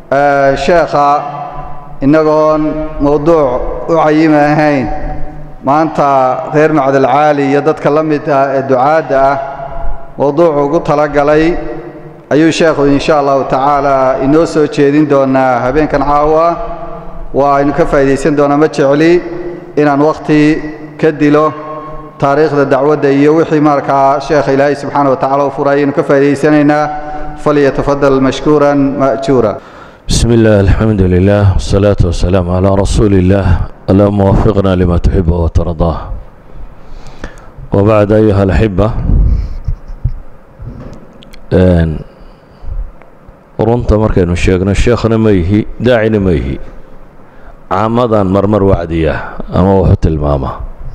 sheekha innagoon mowduuc u cayima ahayn maanta reer macdalcaali iyo dadka la mid ah ee ducaadda ah mowduucu ugu talagalay ayuu sheekhu insha allahu tacaala inoo soo jeedin doonaa habeenkan caawa waa aynu ka faa'iidaysan doonaa ma jecli inaan wakhti ka dilo taariikhda dacwadda iyo wixii markaa sheekha ilaahay subxaana wa tacala u furay ayaynu ka faa'iidaysanaynaa falyatafadal mashkuuran ma'juura بسم الله الحمد لله والصلاة والسلام على رسول الله اللهم وفقنا لما تحب وترضاه وبعد أيها الأحبة runta markaynu sheegno sheekhna ma yihi daacina ma yihi caamadan marmar wacdiya ama wuxu tilmaama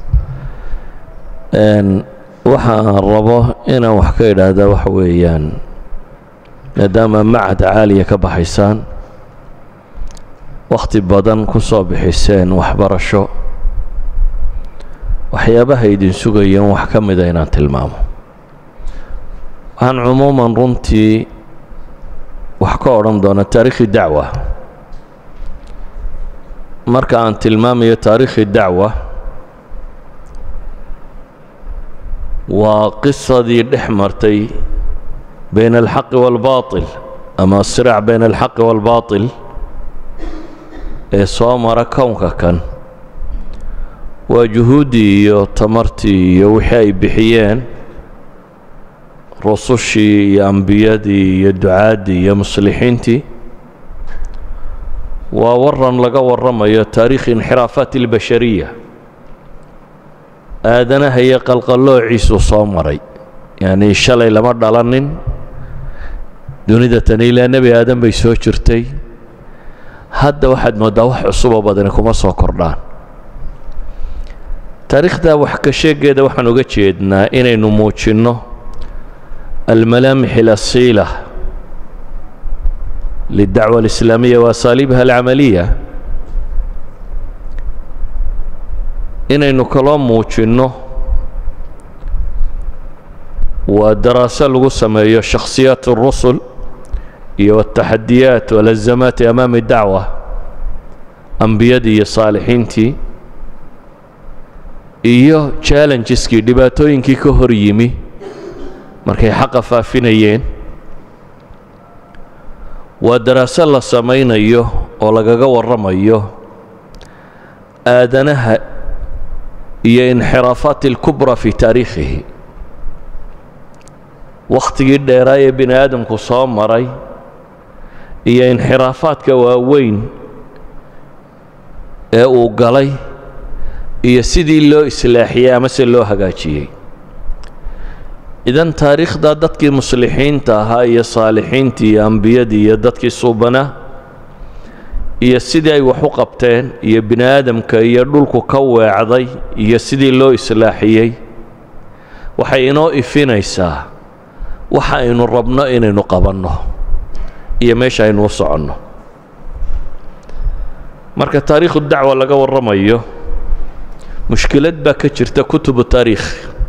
waxaan rabo inaan wax ka idhaahda waxa weeyaan maadaama macad caaliya ka baxaysaan wakhti badan ku soo bixiseen waxbarasho waxyaabaha idin sugayeen wax ka mida inaan tilmaamo waxaan cumuuman runtii wax ka odhan doona taariikhi dacwa marka aan tilmaamayo taariikhi dacwa waa qisadii dhex martay bayn alxaqi waalbaatil ama asiraac bayn alxaqi waalbaatil ee soo mara kownka kan waa juhuuddii iyo tamartii iyo wixii ay bixiyeen rusushii iyo ambiyadii iyo ducaaddii iyo muslixiintii waa waran laga warramayo taariikhi inxiraafaat اlbashariya aadanaha iyo qalqaloociisuu soo maray yacnii shalay lama dhalanin dunida tani ilaa nebi aadan bay soo jirtay hadda waxaad mooddaa wax cusuboo badani kuma soo kordhaan taariikhda wax ka sheegeeda waxaan uga jeednaa inaynu muujinno almalaamix alasiila lildacwa alislaamiya waasaaliibha alcamaliya inaynu kaloo muujinno waa daraaso lagu sameeyo shakhsiyaat اrusul iyo wاtaxadiyaat walazamaati amaami dacwa ambiyadii iyo saalixiintii iyo challenjeskii dhibaatooyinkii ka hor yimi markay xaqa faafinayeen waa daraaso la samaynayo oo lagaga warramayo aadanaha iyo inxiraafaat اlkubra fi taariikhihi wakhtigii dheeraa ee bini aadamku soo maray iyo inxiraafaadka waaweyn ee uu galay iyo sidii loo islaaxiyey amase loo hagaajiyey idan taariikhda dadkii muslixiinta ahaa iyo saalixiintii iyo ambiyadii iyo dadkii suubanaa iyo sidii ay wax u qabteen iyo bini aadamka iyo dhulku ka weecday iyo sidii loo islaaxiyey waxay inoo ifinaysaa waxa aynu rabno inaynu qabanno iyo meesha aynu u soconno marka taariikhu dacwa laga warramayo mushkilad baa ka jirta kutubu taariikh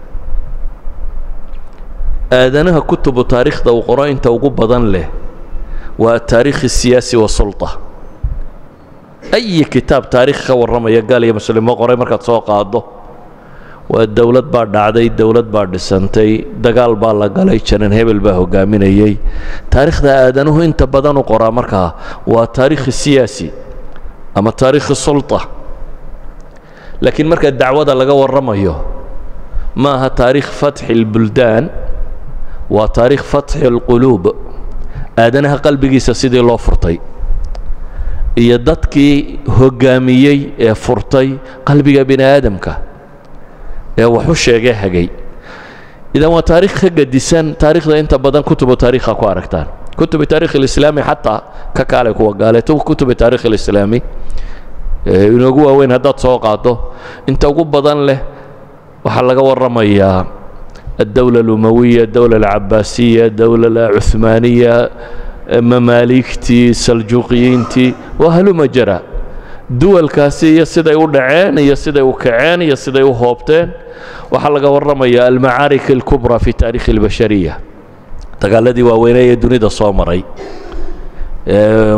aadanaha kutubu taariikhda uu qoro inta ugu badan leh waa ataariikh الsiyaasi wasulطa ayi kitaab taarikh ka warramaya gaal iyo muslimo qoray markaad soo qaado waa dowlad baa dhacday dowlad baa dhisantay dagaal baa la galay janan hebel baa hogaaminayey taariikhda aadanuhu inta badan u qoraa markaa waa taariikhi siyaasi ama taariikhi sulطa laakiin marka dacwada laga warramayo ma aha taariikh fatxi اlbuldaan waa taariikh fatxi اlquluub aadanaha qalbigiisa sidii loo furtay iyo dadkii hoggaamiyey ee furtay qalbiga bini aadamka ee wax u sheegee hagay idan waa taarikh ka gadisan taarikhda inta badan kutubu taarikha ku aragtaan kutubi taarikh alislaami xataa ka kaalay kuwa gaaleeto kutubi taarikh alislaami inoogu waaweyn haddaad soo qaado inta ugu badan leh waxaa laga warramayaa الدولة الأموية الدولة العباسية الدولة العثمانية mamaaligtii saljuuqiyiintii waa haluma jara duwalkaasi iyo siday u dhaceen iyo siday u kaceen iyo siday u hoobteen waxaa laga warramaya almacaarik alkubra fi taarikhi اlbashariya dagaaladii waaweynee ee dunida soo maray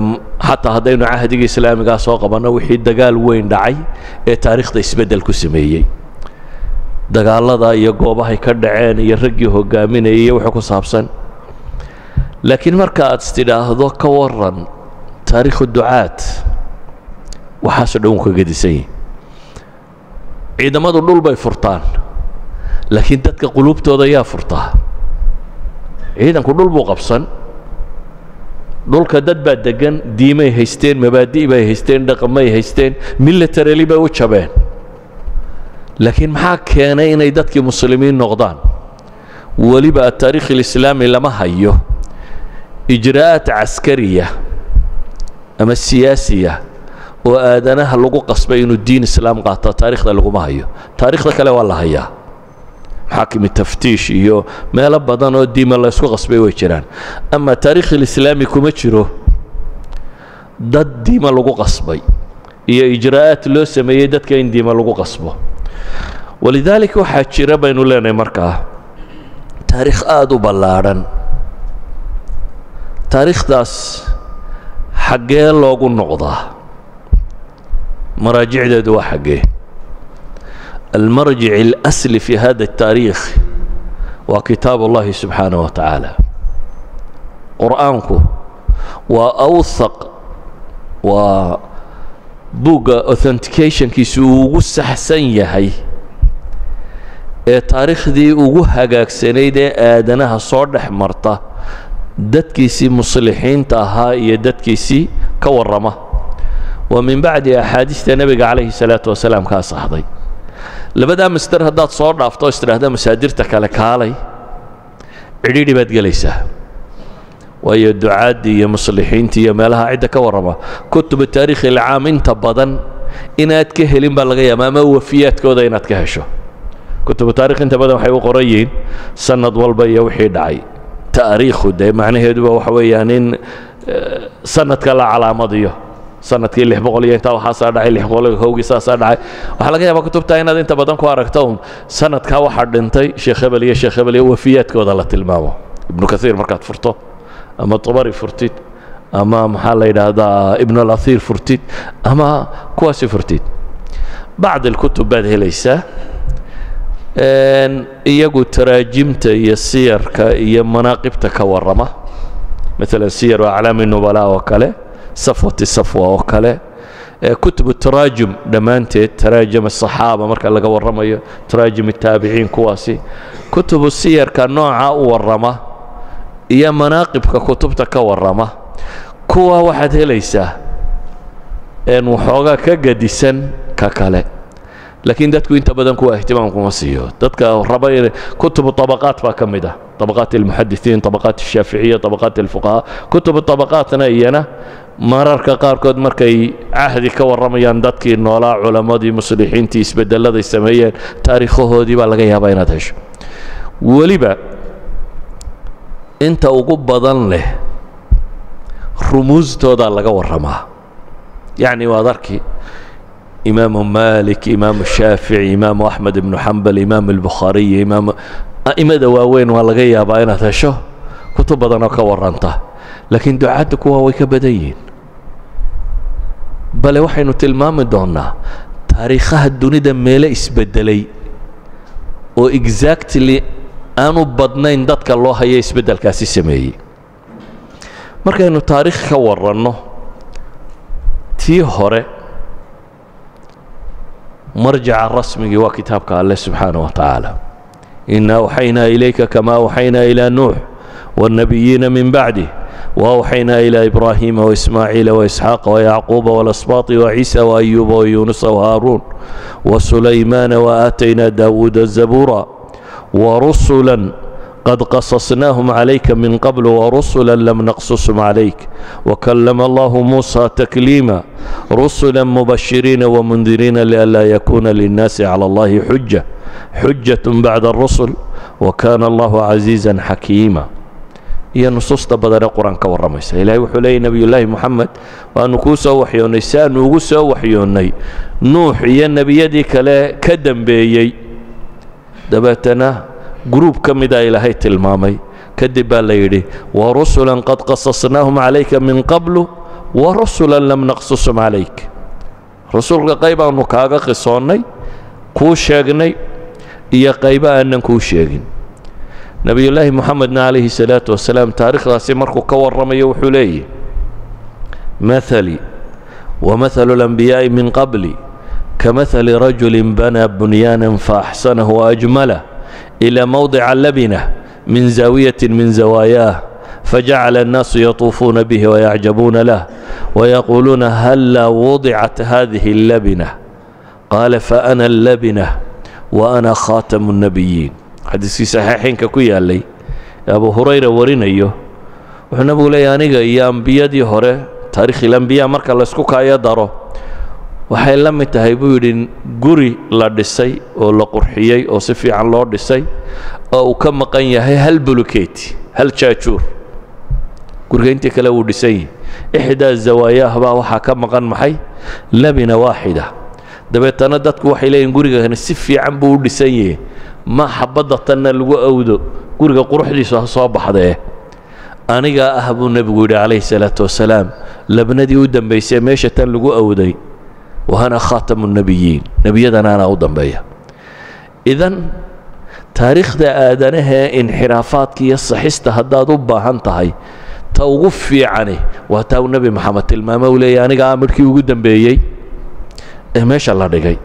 xataa haddaynu cahdiga islaamigaa soo qabanno wixii dagaal weyn dhacay ee taariikhda isbeddel ku sameeyey dagaallada iyo goobahay ka dhaceen iyo raggii hogaaminayay iyo wixii ku saabsan laakiin marka aad istidhaahdo ka waran taariikhu ducaad waxaasoo dhan wuu ka gedisan yihi ciidamadu dhul bay furtaan laakiin dadka quluubtooda yaa furtaa ciidanku dhul buu qabsan dhulka dad baa degan diimay haysteen mabaadi' bay haysteen dhaqamay haysteen milatarali bay u jabeen laakiin maxaa keenay inay dadkii muslimiin noqdaan weliba ataariikh alislaami lama hayo ijraa'aat caskariya ama siyaasiya oo aadanaha lagu qasbay inuu diin islaam qaato taarikhda laguma hayo taarikhda kale waa la hayaa maxaakimi taftiish iyo meelo badan oo diima la ysku qasbay way jiraan ama taarikh alislaami kuma jiro dad diima lagu qasbay iyo ijraa'aat loo sameeyey dadka in diima lagu qasbo walidaalika waxaa jira baynu leenahay markaa taariikh aada u ballaadhan taariikhdaas xaggee loogu noqdaa maraajicdeedu waa xaggee المرجع الأسل في هذا التاريخ وكتاب الله سبحانه وتعالى قرآنك وأوثق وبوغا authentication كيسو ugu saxsan yahay ee taariikhdii ugu hagaagsanayd ee aadanaha soo dhex marta dadkiisii muslixiinta ahaa iyo dadkiisii ka warrama wa min bacdi axaadiista nebiga calayhi salaatu wasalaam kaa saxday labadaa master haddaad soo dhaafto o istidhaahda masaadirta kale kaalay cidhiidhi baad gelaysaa waayo ducaaddii iyo muslixiintii iyo meelaha cidda ka warrama kutuba taariikhi ilcaam inta badan inaad ka helin baa laga yaaba ama wafiyaadkooda inaad ka hesho kutubu taarikh inta badan waxay u qoran yihiin sanad walba iyo wixii dhacay taariikhu dee macnaheeduba waxa weeyaan in sanadka la calaamadiyo sanadkii lix boqol iyo intaa waxaasaa dhacay lix boqol iyo kowgii saasaa dhacay waxaa laga yaabaa kutubta inaad inta badan ku aragto un sanadkaa waxaa dhintay sheekh hebel iyo sheekh hebel iyo wafiyaadkooda la tilmaamo ibnu kathiir markaad furto ama tabari furtid ama maxaa la yidhaahdaa ibn alasiir furtid ama kuwaasi furtid bacd alkutub baad helaysaa iyagu taraajimta iyo siyarka iyo manaaqibta ka warrama maalan siyaru aclaami nubala oo kale safwati safwa oo kale kutubu taraajum dhammaanteed taraajum asaxaaba marka laga warramayo taraajum ataabiciin kuwaasi kutubu siyarka nooca u warrama iyo manaaqibka kutubta ka warrama kuwa waxaad helaysaa een waxoogaa ka gadisan ka kale laakiin dadku inta badan kuwa ihtimaam kuma siiyo dadka raba in kutubu طabaqaat baa ka mid ah طabaqaat اlmuxadisiin طabaqaat الshaaficiya طabaqaat اlfuqahaa kutubu طabaqaatna iyana mararka qaarkood markay cahdi ka warramayaan dadkii noolaa culammadii muslixiintii isbedelladay sameeyeen taariikhahoodii baa laga yaabaa inaad hesho weliba inta ugu badan leh rumuustoodaa laga warramaa yacni waad arki imaamu malik imaamu shaafici imaamu axmed ibnu xambal imaamu albukhaariy imaamu a'imada waaweyn waa laga yaabaa inaad hesho kutub badan oo ka warranta laakiin ducaadda kuwa way ka badan yihiin bale waxaynu tilmaami doonnaa taariikhaha dunida meele isbeddelay oo exactly aanu badnayn dadka loo haya isbeddelkaasi sameeyey markaynu taariikh ka warranno tii hore marjaca rasmigii waa kitaabka alleh subxaanah wa tacaala ina awxaynaa ilayka kama awxaynaa ilaa nuux wاlnabiyiina min bacdih وأوحينا إلى إبراهيم وإسماعيل وإسحاق ويعقوب والأسباط وعيسى وأيوب ويونس وهارون وسليمان وآتينا داود الزبورا ورسلا قد قصصناهم عليك من قبل ورسلا لم نقصصهم عليك وكلم الله موسى تكليما رسلا مبشرين ومنذرين لئلا يكون للناس على الله حجة حجة بعد الرسل وكان الله عزيزا حكيما iyo nusuusta badanee qur-aan ka warramaysa ilaahay wuxuu leeyay nebiyullaahi moxamed waannu kuu soo waxyoonnay si aannu ugu soo waxyoonnay nuux iyo nebiyadii kale ka dembeeyey dabeetana gruub ka mida ilaahay tilmaamay kadib baa la yidhi warusulan qad qasasnaahum calayka min qablu wa rusula lam naqsusum calayk rasuulka qayb aanu kaaga qisoonnay kuu sheegnay iyo qaybo aanan kuu sheegin nebiyullaahi moxamedna calayhi salaatu wasalaam taariikhdaasi markuu ka warramayo wuxuu leeyahy mahalii ومثل الأنبياء من قبلي كمثل رجل بنى بنيانا فأحسنه وأجمله إلى موضع لبنة من زاوية من زواياه فجعل الناس يطوفون به ويعجبون له ويقولون هلا وضعت هذه اللبنة قال فأنا اللبنة وأنا خاتم النبيين حديث في صحيحين ككويا لي أبو هريرة ورينيو وحنا لي أنيقا يا أنبيادي هوري taarikh ilambiya marka laysku kaayo daro waxay la mid tahay buu yidhi guri la dhisay oo la qurxiyey oo si fiican loo dhisay oo uu ka maqan yahay hal buluketi hal jaajuur guriga intii kale wuu dhisan yihi ixdaa zawaayaah baa waxaa ka maqan maxay labina waaxida dabeetana dadku waxay leeyihin gurigani si fiican buu u dhisan yahe ma xabadda tanna lagu awdo guriga quruxdiisu ha soo baxdee anigaa ah buu nebigu yidhi calayhi salaatu wasalaam labnadii u dambaysay meesha tan lagu awday wahana khaatamu nebiyiin nebiyadana anaa u dambeeya idan taariikhda aadanahee inxiraafaadka iyo saxista haddaad u baahan tahay ta ugu fiicani waa taa uu nebi maxamed tilmaame uu leeyahy aniga amirkii ugu dambeeyey ee meesha la dhigay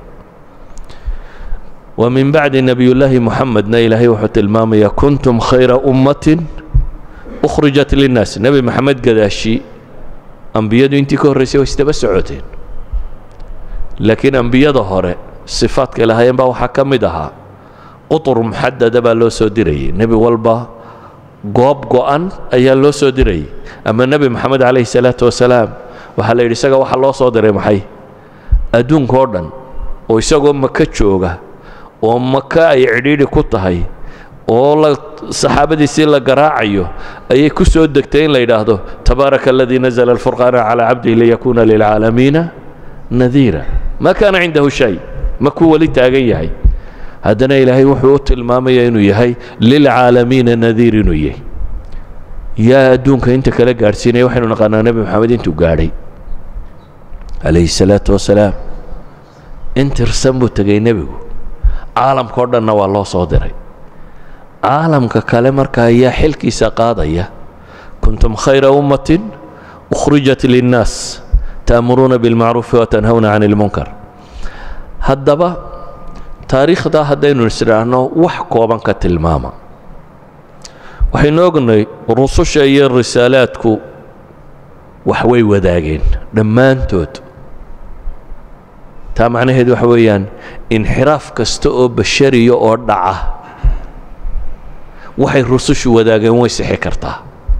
wa min bacdi nebiyullaahi moxamedna ilaahay wuxuu tilmaamayaa kuntum khayra ummatin ukhrijat linnaas nebi maxamed gadaashi ambiyadu intii ka horraysay way isdaba socoteen laakiin ambiyada hore sifaadka lahaayeen baa waxaa ka mid ahaa qutur muxadada baa loo soo dirayay nebi walba goob go'an ayaa loo soo dirayay ama nebi moxamed calayhi salaatu wasalaam waxaa la yidhi isaga waxaa loo soo diray maxay adduunka oo dhan oo isagoo maka jooga oo maka ay cidhiidhi ku tahay oo la saxaabadiisii la garaacayo ayay ku soo degtay in la yidhaahdo tabaaraka aladii nazla alfurqaana calaa cabdihi liyakuuna lilcaalamiina nadiira ma kaana cindahu shay ma kuu weli taagan yahay haddana ilaahay wuxuu u tilmaamaya inuu yahay lilcaalamiina nadiir inuu yahay yaa adduunka inta kala gaadhsiinaya waxaynu naqaanaa nebi moxamed intuu gaadhay calayhi salaatu wasalaam intirsan buu tegay nebigu caalamka o dhanna waa loo soo diray caalamka kale marka ayaa xilkiisa qaadaya kuntum khayra ummatin ukhrijat linnaas ta'muruuna bilmacruufi watanhawna can ilmunkar haddaba taariikhdaa haddaynu isdhaahno wax kooban ka tilmaama waxaynu ognay rususha iyo risaalaadku wax way wadaageen dhammaantood taa macnaheedu waxa weeyaan inxiraaf kasta oo bashariya oo dhaca waxay rusushu wadaageen way sixi kartaa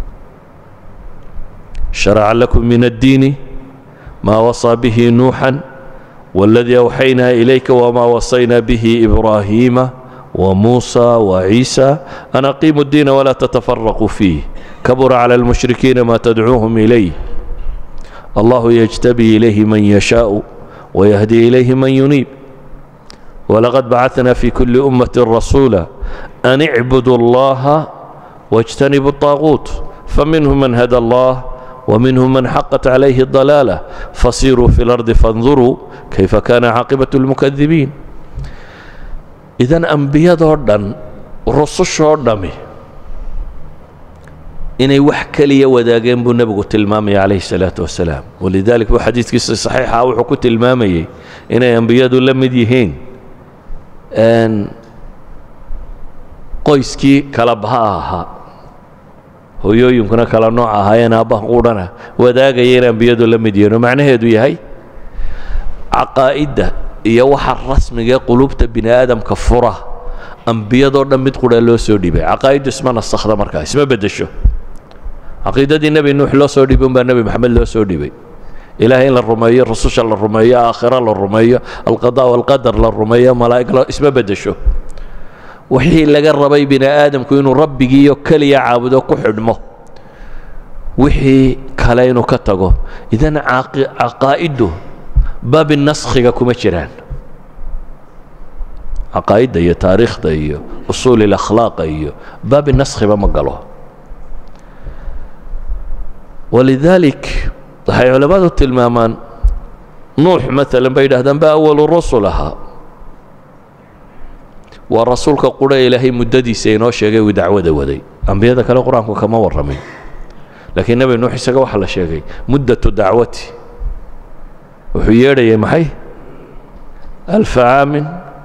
sharaca lakum min addiini maa wasaa bihi nuuxan waladii awxaynaa ilayka wamaa wasaynaa bihi ibraahiima وموسى وعيسى أن أقيموا الدين ولا تتفرقوا فيه كبر على المشركين ما تدعوهم إليه الله يجتبي إليه من يشاء ويهدي إليه من ينيب ولقد بعثنا في كل أمة رسولا أن اعبدوا الله واجتنبوا الطاغوت فمنهم من هدى الله ومنهم من حقت عليه الضلالة فصيروا في الأرض فانظروا كيف كان عاقبة المكذبين idan ambiyadoo dhan rusushoo dhammi inay wax keliya wadaageen buu nebigu tilmaamaya calayhi salaatu wasalaam walidalik buu xadiidkiisa saxiixa wuxuu ku tilmaamayey inay ambiyadu la mid yihiin qoyskii kala baha ahaa hooyooyinkuna kala nooc ahaayeen aabbaha quudhana wadaagaya inay ambiyadu la mid yihiin oo macnaheedu yahay caqaa'idda iyo waxa rasmiga ee qulubta bini aadamka fura ambiyadoo dhan mid qura loo soo dhibay caqaa'iddu isma nasakhda markaa isma beddesho caqiidadii nebi nuux loo soo dhibay unbaa nebi maxamed loo soo dhibay ilaahay in la rumeeyo rususha la rumeeyo aakhira la rumeeyo alqadaa walqadar la rumeeyo malaa'ig la isma beddesho wixii laga rabay bini aadamku inuu rabbigiiyo keliya caabudo ku xidhmo wixii kale inuu ka tago idan caqaa'iddu baabi naskhiga kuma jiraan caqaa'idda iyo taariikhda iyo usuul ilakhlaaqa iyo baabi naskhiba ma galo walidalik waxay culammadu tilmaamaan nuux maalan bay yidhahdaan ba awalu rusul ahaa waa rasuulka qudha ilaahay muddadiisa inoo sheegay uu dacwada waday ambiyada kale qur-aanku kama warramin laakiin nebi nuux isaga waxaa la sheegay muddatu dacwati wuxuu yeedhayay maxay alfa caamin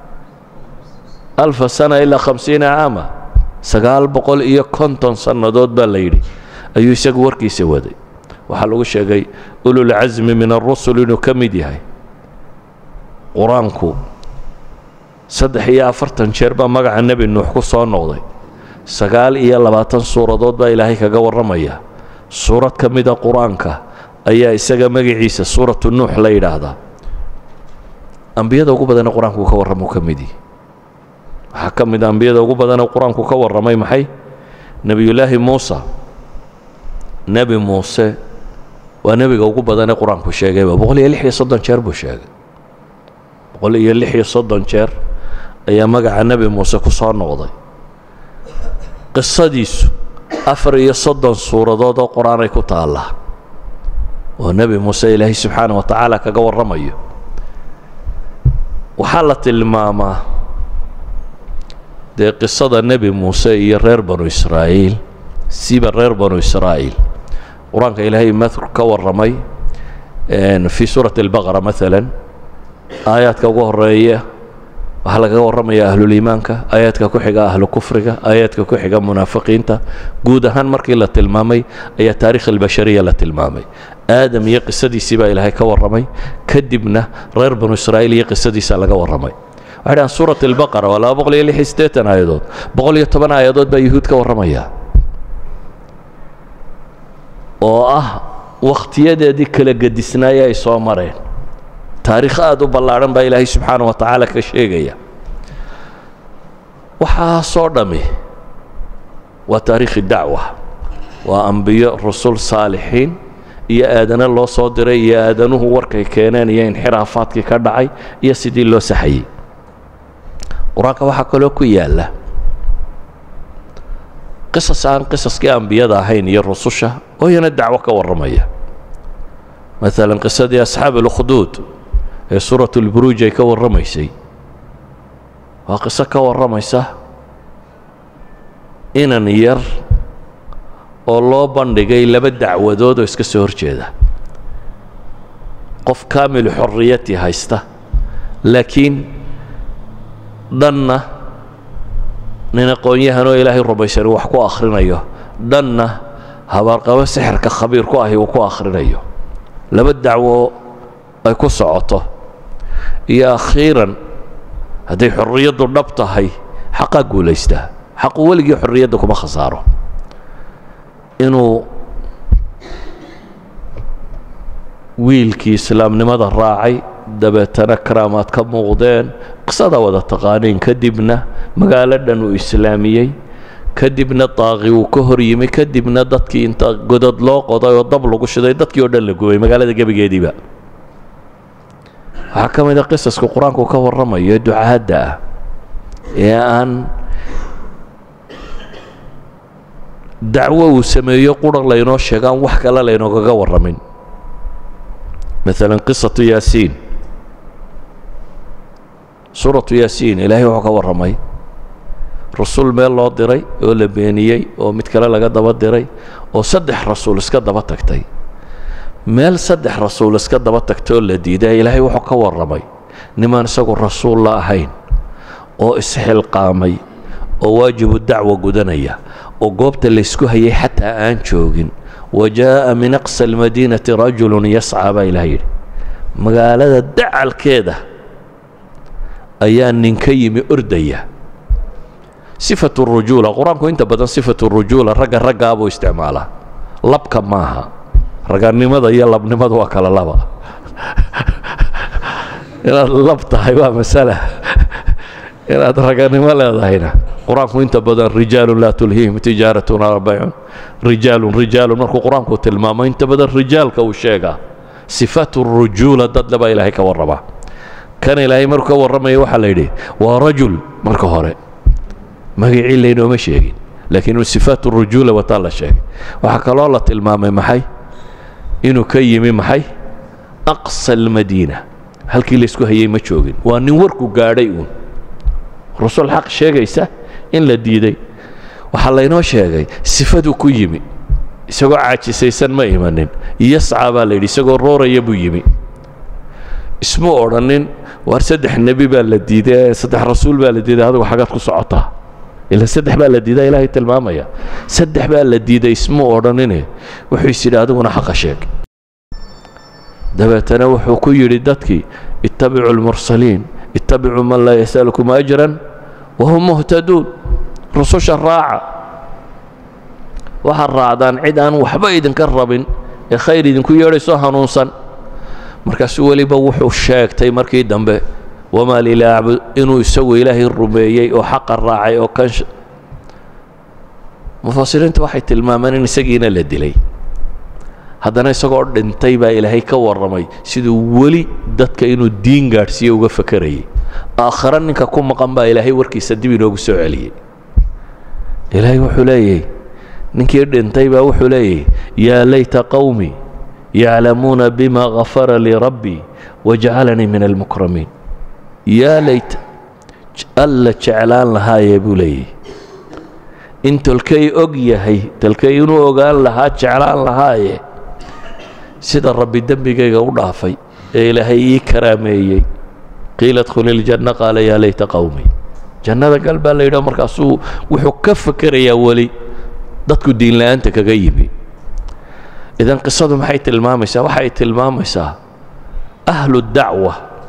alfa sana ilaa khamsiina caama sagaal boqol iyo konton sannadood baa la yidhi ayuu isagu warkiisa waday waxaa lagu sheegay ululcasmi min arusul inuu ka mid yahay qur-aanku saddex iyo afartan jeer baa magaca nebi nuux ku soo noqday sagaal iyo labaatan suuradood baa ilaahay kaga warramaya suurad ka mida qur-aanka ayaa isaga magaciisa suuratu nuux la yidhaahdaa ambiyada ugu badane qur-aanku ka warramuu ka mid yihi waxaa ka mid a ambiyada ugu badane qur-aanku ka warramay maxay nebiyullaahi muusa nebi muuse waa nebiga ugu badane qur-aanku sheegayba boqol iyo lix iyo soddon jeer buu sheegay boqol iyo lix iyo soddon jeer ayaa magaca nebi muuse ku soo noqday qisadiisu afar iyo soddon suuradood oo qur-aanay ku taallaa oo nebi muuse ilaahay subxaana wa tacaala kaga warramayo waxaa la tilmaamaa dee qisada nebi muuse iyo reer banu israa'iil siba reer banu israa'iil qur-aanka ilaahay mathur ka warramay fii suurati albaqara maalan aayaadka ugu horeeya waxaa lagaga warramaya ahluliimaanka aayaadka ku xiga ahlu kufriga aayaadka ku xiga munaafiqiinta guud ahaan markii la tilmaamay ayaa taarikh albashariya la tilmaamay aadam iyo qisadiisii baa ilaahay ka warramay kadibna reer banu israa'iil iyo qisadiisa laga warramay waxay dhahaan suurat albaqara waa laba boqol iyo lix iyo siddeetan aayadood boqol iyo toban aayadood baa yuhuud ka warramaya oo ah wakhtiyadeedii kala gedisnaaya ay soo mareen taariikh aada u ballaadhan baa ilaahay subxaana wa tacaala ka sheegaya waxaasoo dhammi waa taariikhi dacwa waa ambiyo rusul saalixiin iyo aadana loo soo diray iyo aadanuhu warkay keeneen iyo inxiraafaadkii ka dhacay iyo sidii loo saxayey qur-aanka waxaa kaloo ku yaalla qisas aan qisaskii ambiyada ahayn iyo rususha oo iyana dacwo ka warramaya maalan qisadii asxaab اlkhduud ee suurat اlburuuj ay ka warramaysay waa qiso ka warramaysa inan yar oo loo bandhigay laba dacwadood oo iska soo hor jeeda qof kaamilu xorriyati haysta laakiin dhanna nin aqoon-yahanoo ilaahay rumaysan wax ku akhrinayo dhanna habaarqabo sixirka khabiir ku ahi uu ku akhrinayo laba dacwo ay ku socoto iyo akhiiran hadday xorriyaddu dhab tahay xaqaa guulaystaa xaqu weligii xorriyadda kuma khasaaro inuu wiilkii islaamnimada raacay dabeetana karaamaad ka muuqdeen qisadaa wada taqaaniin kadibna magaalo dhan uu islaamiyey kadibna daaqi uu ka hor yimi kadibna dadkii inta godad loo qoday oo dab lagu shiday dadkii oo dhan la gubay magaalada gebigeediiba waxaa ka mid a qisaska qur-aanku ka warramayo ducaadda ah ee aan dacwo uu sameeyo qura laynoo sheegaan wax kale laynoogaga warramin maalan qisatu yaasiin suuratu yaasiin ilaahay wuxuu ka warramay rasuul meel loo diray oo la beeniyey oo mid kale laga daba diray oo saddex rasuul iska daba tagtay meel saddex rasuul iska daba tagtay oo la diiday ilaahay wuxuu ka warramay nimaan isagu rasuul la ahayn oo isxilqaamay oo waajibu dacwa gudanaya oo goobta laysku hayay xataa aan joogin wa jaa'a min aqsa almadiinati rajulun yascaa baa ilaah yidhi magaalada dacalkeeda ayaa ninka yimi ordaya sifatu rujuula qur-aanku inta badan sifatu rujuula ragga raggaabuu isticmaalaa labka maaha raganimada iyo labnimada waa kala laba inaad lab tahay waa masala inaad raganimo leedahayna qur-aanku inta badan rijaalun laa tulhiihim tijaaratun walaa baycun rijaalun rijaalun markuu qur-aanku tilmaamo inta badan rijaalka uu sheegaa sifatu rujuula dadle baa ilaahay ka warramaa kan ilaahay markuu ka warramaya waxaa la yidhi waa rajul marka hore magacii laynooma sheegin laakiin sifaatu rujuula wataa la sheegay waxaa kaloo la tilmaamay maxay inuu ka yimi maxay aqsa almadiina halkii laysku hayay ma joogin waa nin warku gaadhay uun rasuul xaq sheegaysa in la diiday waxaa laynoo sheegay sifaduu ku yimi isagoo caajisaysan ma imanin yascaa baa la yidhi isagoo rooraya buu yimi ismu odhanin waar saddex nebi baa la diiday saddex rasuul baa la diiday adigu xagaad ku socotaa ila saddex baa la diidaa ilaahay tilmaamaya saddex baa la diiday ismu odhanine wuxuu is yidhi adiguna xaqa sheeg dabeetana wuxuu ku yidhi dadkii ittabicuu almursaliin ittabicuu man laa yasalukum ajran wahum muhtaduun rususha raaca waxaad raacdaan cid aan waxba idinka rabin ee khayr idinku yeedhaysoo hanuunsan markaasuu weliba wuxuu sheegtay markii dambe wamaa lilaa acbud inuu isagu ilaahay rumeeyey oo xaqa raacay oo kan mufasiriintu waxay tilmaameen in isagiina la dilay haddana isagoo dhintay baa ilaahay ka warramay siduu weli dadka inuu diin gaadhsiiye uga fakarayay aakhare ninka ku maqan baa ilaahay warkiisa dib inoogu soo celiyey ilaahay wuxuu leeyahy ninkii dhintay baa wuxuu leeyahy yaa layta qawmi yaclamuuna bima gafara lii rabbii wajacalanii min almukramiin yaa layta alla jeclaan lahaayee buu leeyahy in tolkay og yahay tolkay inuu ogaan lahaa jeclaan lahaaye sida rabbi dembigayga u dhaafay ee ilaahay ii karaameeyey qiila dkhuli iljanna qaala yaa layta qawmi jannada gal baa la yidhah markaasuu wuxuu ka fakerayaa weli dadku diinla'aanta kaga yimi idan qisadu maxay tilmaamaysaa waxay tilmaamaysaa ahlu dacwa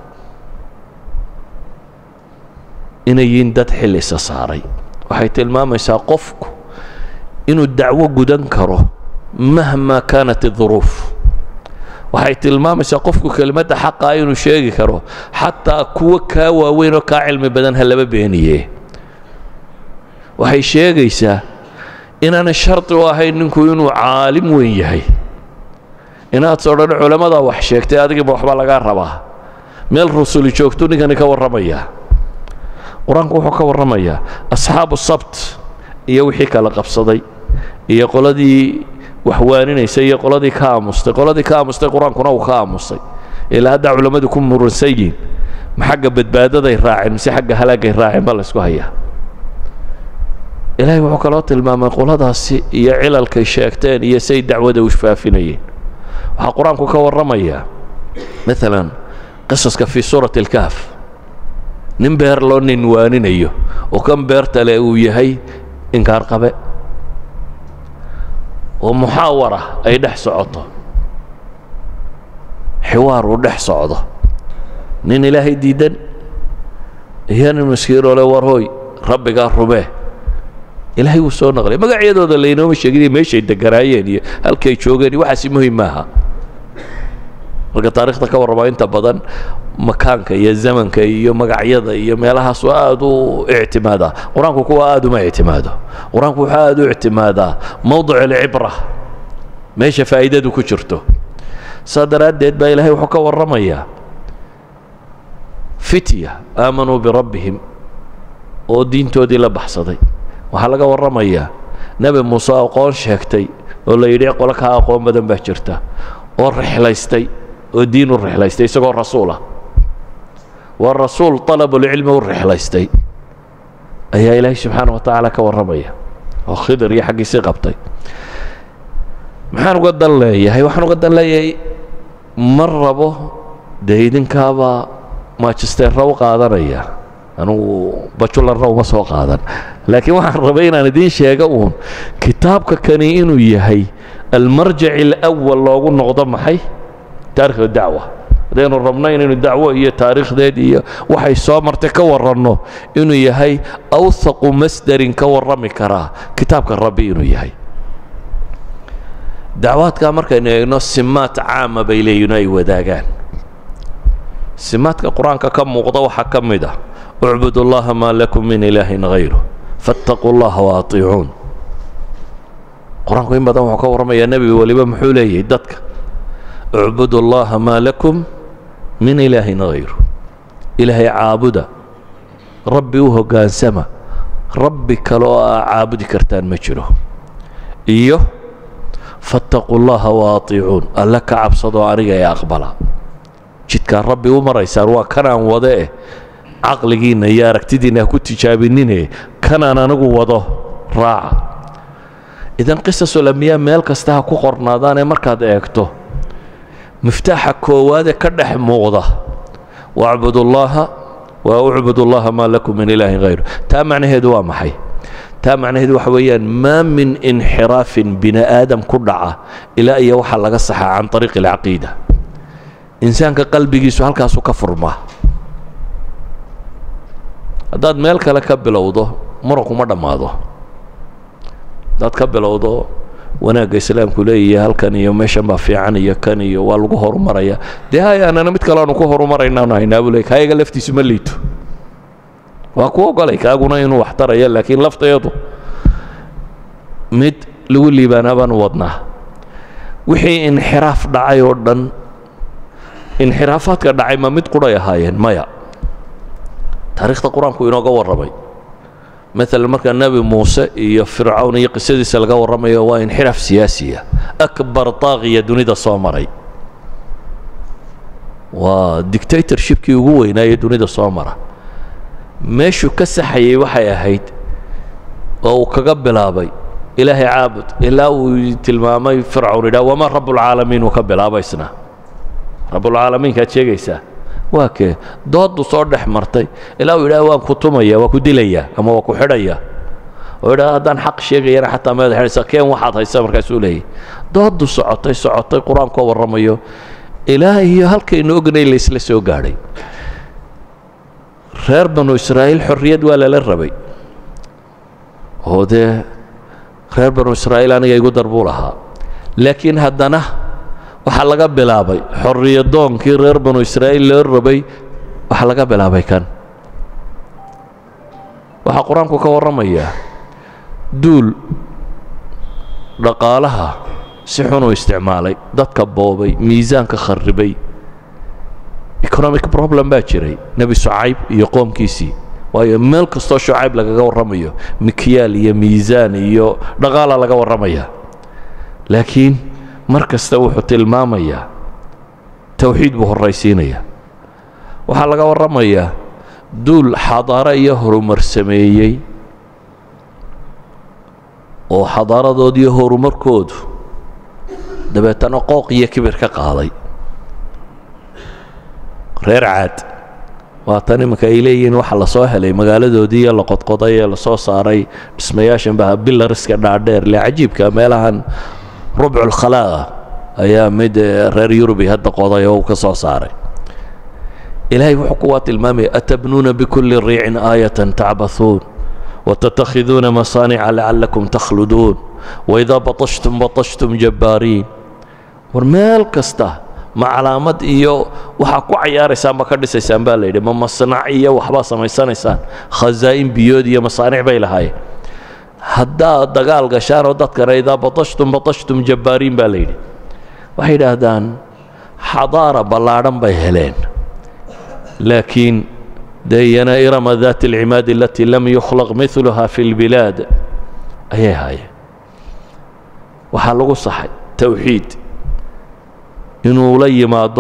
inay yihiin dad xil isa saaray waxay tilmaamaysaa qofku inuu dacwo gudan karo mahma kaanat الظuruuf waxay tilmaamaysaa qofku kelimadda xaqaa inuu sheegi karo xataa kuwo kaa waaweyn oo kaa cilmi badan ha laba beeniye waxay sheegaysaa inaanay shardi u ahayn ninku inuu caalim weyn yahay inaad soo dhan culammadaa wax sheegtay adigiiba waxba lagaa rabaa meel rusuli joogtu ninkani ka warramaya qur-aanku wuxuu ka warramayaa asxaabu sabt iyo wixii kala qabsaday iyo qoladii wax waaninaysa iyo qoladii ka aamustay qoladii ka aamustay qur-aankuna uu ka aamusay ilaa haddaa culammadu ku muransan yihin ma xagga badbaadaday raaceen mise xagga halaagay raaceen baa laysku hayaa ilaahay wuxuu kaloo tilmaamay qoladaasi iyo cilalkay sheegteen iyo say dacwada u faafinayeen waxaa qur-aanku ka warramayaa maalan qisaska fii suurati alkahf nin beer loo nin waaninayo oo kan beertale uu yahay inkaar qabe oo muxaawara ay dhex socoto xiwaar uu dhex socdo nin ilaahay diidan iyo nin maskiinoo le war hooy rabbigaa rumee ilaahay wuu soo naqlay magacyadooda laynooma sheegin meeshay deganaayeen iyo halkay joogeen iyo waxaasi muhim maaha marka taarikhda ka warramaa inta badan makaanka iyo zamanka iyo magacyada iyo meelahaas waa aad u ictimaadaa qur-aanku kuwa aad uma ictimaado qur-aanku wuxuu aad u ictimaadaa mowdic alcibra meesha faa'iidadu ku jirto saa daraaddeed baa ilaahay wuxuu ka warramayaa fitya aamanuu birabbihim oo diintoodii la baxsaday waxaa laga warramayaa nebi muuse aqoon sheegtay oo la yidhi qolo kaa aqoon badan baa jirta oo rixlaystay oo diin u rixlaystay isagoo rasuul ah waa rasuul طalabulcilmi u rixlaystay ayaa ilaahay subxaana wa tacaala ka warramaya oo khidir iyo xaggiisii qabtay maxaan uga dan leeyahay waxaan uga dan leeyahay ma rabo dee idinkaabaa majisteerra u qaadanaya anugu bajularna uma soo qaadan laakiin waxaan rabay inaan idiin sheega uun kitaabka kani inuu yahay almarjac alأwal loogu noqdo maxay taarikh dacwa haddaynu rabno inaynu dacwo iyo taariikhdeed iyo waxay soo martay ka warranno inuu yahay awhaqu masdarin ka warrami karaa kitaabka rabbi inuu yahay dacwaadkaa markaynu eegno simaad caama bay leeyihin ay wadaagaan simaadka qur-aanka ka muuqda waxaa ka mid ah ucbud اllaha maa lakum min ilaahin hayru faاtaquu اllaha waatiicuun qur-aanku in badan wuxuu ka warramayaa nebi weliba muxuu leeyahay dadka ucbud اllaha maa lakum min ilaahin hayru ilaahay caabuda rabbi u hoggaansama rabbi kale oo aa caabudi kartaan ma jiro iyo fattaquu llaha waatiicuun alle ka cabsadoo aniga ee aqbala jidkaa rabbi u maraysaan waa kanaan wade eh caqligiinna iyo aragtidiinna ha ku tijaabinine kanaan anigu wado raaca idan qisasul ambiyaa meel kasta ha ku qornaadaanee markaad eegto miftaaxa koowaadee ka dhex muuqda wacbud ullaaha wa ucbud ullaha maa lakum min ilaahin hayru taa macnaheedu waa maxay taa macnaheedu waxa weeyaan maa min inxiraafin bini aadam ku dhaca ilaa iyo waxaa laga saxaa can ariiqi alcaqiida insaanka qalbigiisu halkaasuu ka furmaa haddaad meel kale ka bilowdo muranku ma dhammaado haddaad ka bilowdo wanaagga islaamku leeyahay halkan iyo meeshan baa fiican iyo kan iyo waa lagu horumaraya dee hayaanana mid kale aanu ku horumaraynaanu haynaa buu leey kayaga laftiisu ma liito waa ku ogolay kaaguna inuu wax taraya laakiin lafteedu mid lagu liibaanaa baanu wadnaa wixii inxiraaf dhacay oo dhan inxiraafaadka dhacay ma mid quray ahaayeen maya taariikhda qur-aanku inooga warramay maalan markaa nebi muuse iyo fircawn iyo qisadiisa laga warramayo waa inxiraaf siyaasiya akbar taaqiya dunida soo maray waa dictatorshipkii ugu weynaaye dunida soo mara meeshuu ka saxayay waxay ahayd oo uu kaga bilaabay ilaahay caabud ilaa uu tilmaamay fircawn idhaa wamaa rabbulcaalamiin uu ka bilaabaysna rabbulcaalamiinkaad sheegaysaa waa kee dooddu soo dhex martay ilaa uu idhaha waan ku tumaya waa ku dilaya ama waa ku xidhaya oo idhaha haddaan xaq sheegayana xataa meed xidhaysa keen waxaad haysa markaasuu leeyahy dooddu socotay socotay qur-aankoo warramayo ilaa iyo halkaynu ognay laysla soo gaadhay reer banu israa'iil xorriyad waa lala rabay oo dee reer banu israa'iil aniga igu dar buu lahaa laakiin haddana waxaa laga bilaabay xorriyadoonkii reer banu israa'iil loo rabay waxaa laga bilaabay kan waxaa qur-aanku ka warramayaa duul dhaqaalaha si xunuu isticmaalay dadka boobay miisaanka kharribay economic problem baa jiray nebi shucayb iyo qoomkiisii waayo meel kastoo shucayb lagaga warramayo mikyaal iyo miisaan iyo dhaqaala laga warramaya laakiin mar kasta wuxuu tilmaamayaa towxiid buu horraysiinayaa waxaa laga warramayaa duul xadaaro iyo horumar sameeyey oo xadaaradoodiiyo horumarkoodu dabeetana qooq iyo kibir ka qaaday reer caad waatan iminka ay leeyihiin waxa la soo helay magaaladoodii iyo la qodqoday ee lasoo saaray dhismayaashan baa bilariska dhaadheer le cajiibka meelahan rubculkhalaaqa ayaa mid reer yurubi hadda qoday oo uu ka soo saaray ilaahay wuxuu kuwaa tilmaamaya atabnuuna bikulli riicin aayatan tacbathuun watattakhiduuna masaanica lacallakum takhluduun waidaa batashtum batashtum jabbaariin war meel kasta ma calaamad iyo waxaa ku cayaaraysaan ma ka dhisaysaan baa layidhi ma masnac iyo waxbaa samaysanaysaan khazaa'in biyood iyo masaanic bay lahaayeen haddaad dagaal gashaan oo dadkana idaa batashtum batashtum jabbaariin baa layidhi waxay yidhaahdaan xadaara ballaadhan bay heleen laakiin dee iyana irama daati alcimaadi alatii lam yukhlaq miluha fi lbilaad ayay haayeen waxaa lagu saxay towxiid inuu la yimaado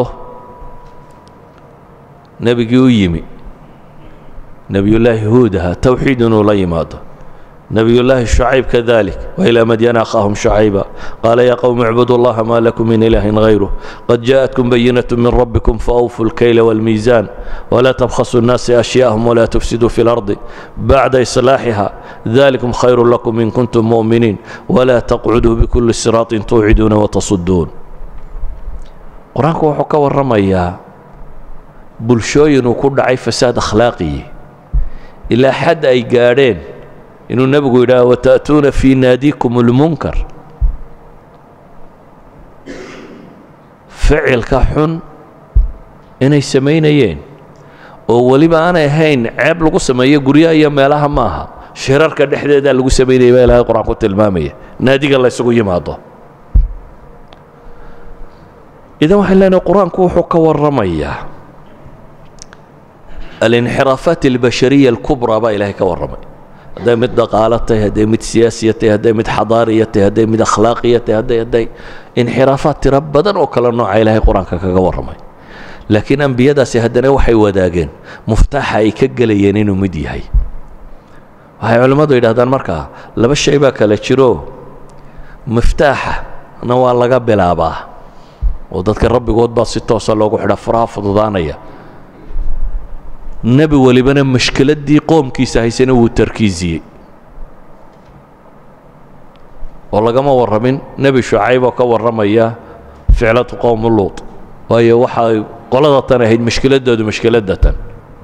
nebigii u yimi nebiyullaahi huud ahaa towxiid inuu la yimaado nebiyullaahi shucayb kadalik wailaa madyana akhaahum shucayba qaala yaa qowmi icbudu allaha maa lakum min ilaahin hayruh qad jaaءatkum bayinat min rabbikum faawfuu اlkayla wاlmiisaan walaa tabkhasuu الnaasi ashyaءahum walaa tufsiduu fi اlardi bacda islaaxiha dalikum khayru lakum in kuntum mu'miniin walaa taqcuduu bikuli siraaطin tuuciduuna watasuduun qur-aanku wuxuu ka warramayaa bulshooyin uu ku dhacay fasaad akhlaaqiyi ilaa xad ay gaadheen inuu nebigu yidhaah wata'tuuna fii naadiikum اlmunkar ficilka xun inay samaynayeen oo weliba aanay ahayn ceeb lagu sameeyo guryaha iyo meelaha ma aha shirarka dhexdeedaa lagu samaynaya baa ilahay qur-aan ku tilmaamaya naadiga la ysugu yimaado idan waxaan leenahay qur-aanku wuxuu ka warramayaa alinxiraafaat albashariya alkubraa baa ilaahay ka warramay hadday mid dhaqaalo tahay hadday mid siyaasiya tahay hadday mid xadaariya tahay hadday mid akhlaaqiya tahay hadday hadday inxiraafaad tiro badan oo kale nooca ilaahay qur-aanka kaga warramay laakiin ambiyadaasi haddana waxay wadaageen muftaaxa ay ka gelayeen inuu mid yahay waxay culimmadu yidhahdaan markaa laba shay baa kale jiro miftaaxana waa laga bilaabaa oo dadka rabbigood baa si toosa loogu xidha furaha fududaanaya nebi welibana mashkiladdii qoomkiisa haysana wuu tarkiisiyey oo lagama warramin nebi shucayb oo ka warramaya ficlatu qowmu luut waayo waxay qolada tan ahayd mashkiladdoodu mashkiladda tan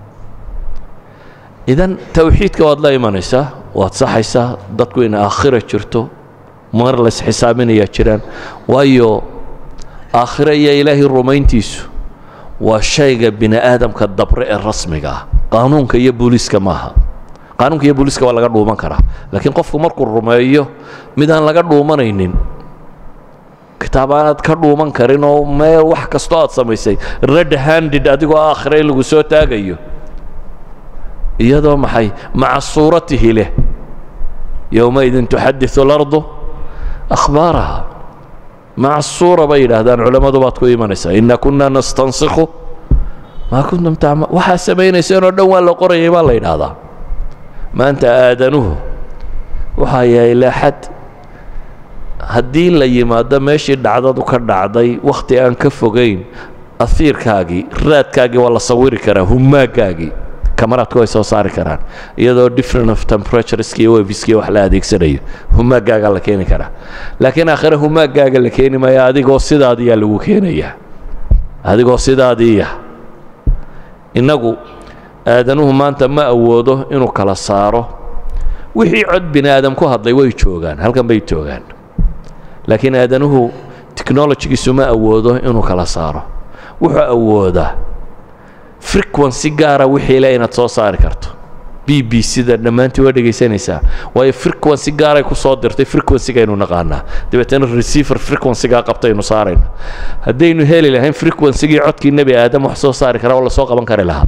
idan towxiidka waad la imanaysaa waad saxaysaa dadku in aakhira jirto mar lays xisaabinayaa jiraan waayo aakhire iyo ilaahay rumayntiisu waa shayga bini aadamka dabre ee rasmiga ah qaanuunka iyo booliiska maaha qaanuunka iyo booliiska waa laga dhuuman karaa laakiin qofku markuu rumeeyo mid aan laga dhuumanaynin kitaab aanaad ka dhuuman karin oo meel wax kastoo aad samaysay red handed adigoo aakhire in lagu soo taagayo iyadoo maxay maca suuratihi leh yowmaidin tuxadiثu اlardu akhbaaraha maca suura bay yidhaahdaan culammadu baad ku imanaysaa ina kuna nastansikhu maa kuntum tacma waxaa samaynayseen oo dhan waa la qorayay baa la yidhaahdaa maanta aadanuhu waxaa yahay ilaa xad haddii la yimaado meeshii dhacdadu ka dhacday wakhti aan ka fogayn ahiirkaagii raadkaagii waa la sawiri karaa humaagaagii kamaraadku way soo saari karaan iyadoo different of temperatureski iyo webiski wax la adeegsanayo humaaggaaga la keeni karaa laakiin aakhire humaaggaaga la keeni maayo adigoo sidaadiyaa lagu keenayaa adigoo sidaadiiya innagu aadanuhu maanta ma awoodo inuu kala saaro wixii cod bini aadam ku hadlay way joogaan halkan bay joogaan laakiin aadanuhu technologigiisu ma awoodo inuu kala saaro wuxuu awoodaa frequency gaara wixii le inaad soo saari karto b b c-da dhammaantii waa dhegaysanaysaa waayo frequency gaaray ku soo dirtay frequency-gaynu naqaanaa dabeetana receiver frequency-gaa qabtaynu saarayna haddaynu heli lahayn frequency-gii codkii nebi aadam wax soo saari karaa oo lasoo qaban kari lahaa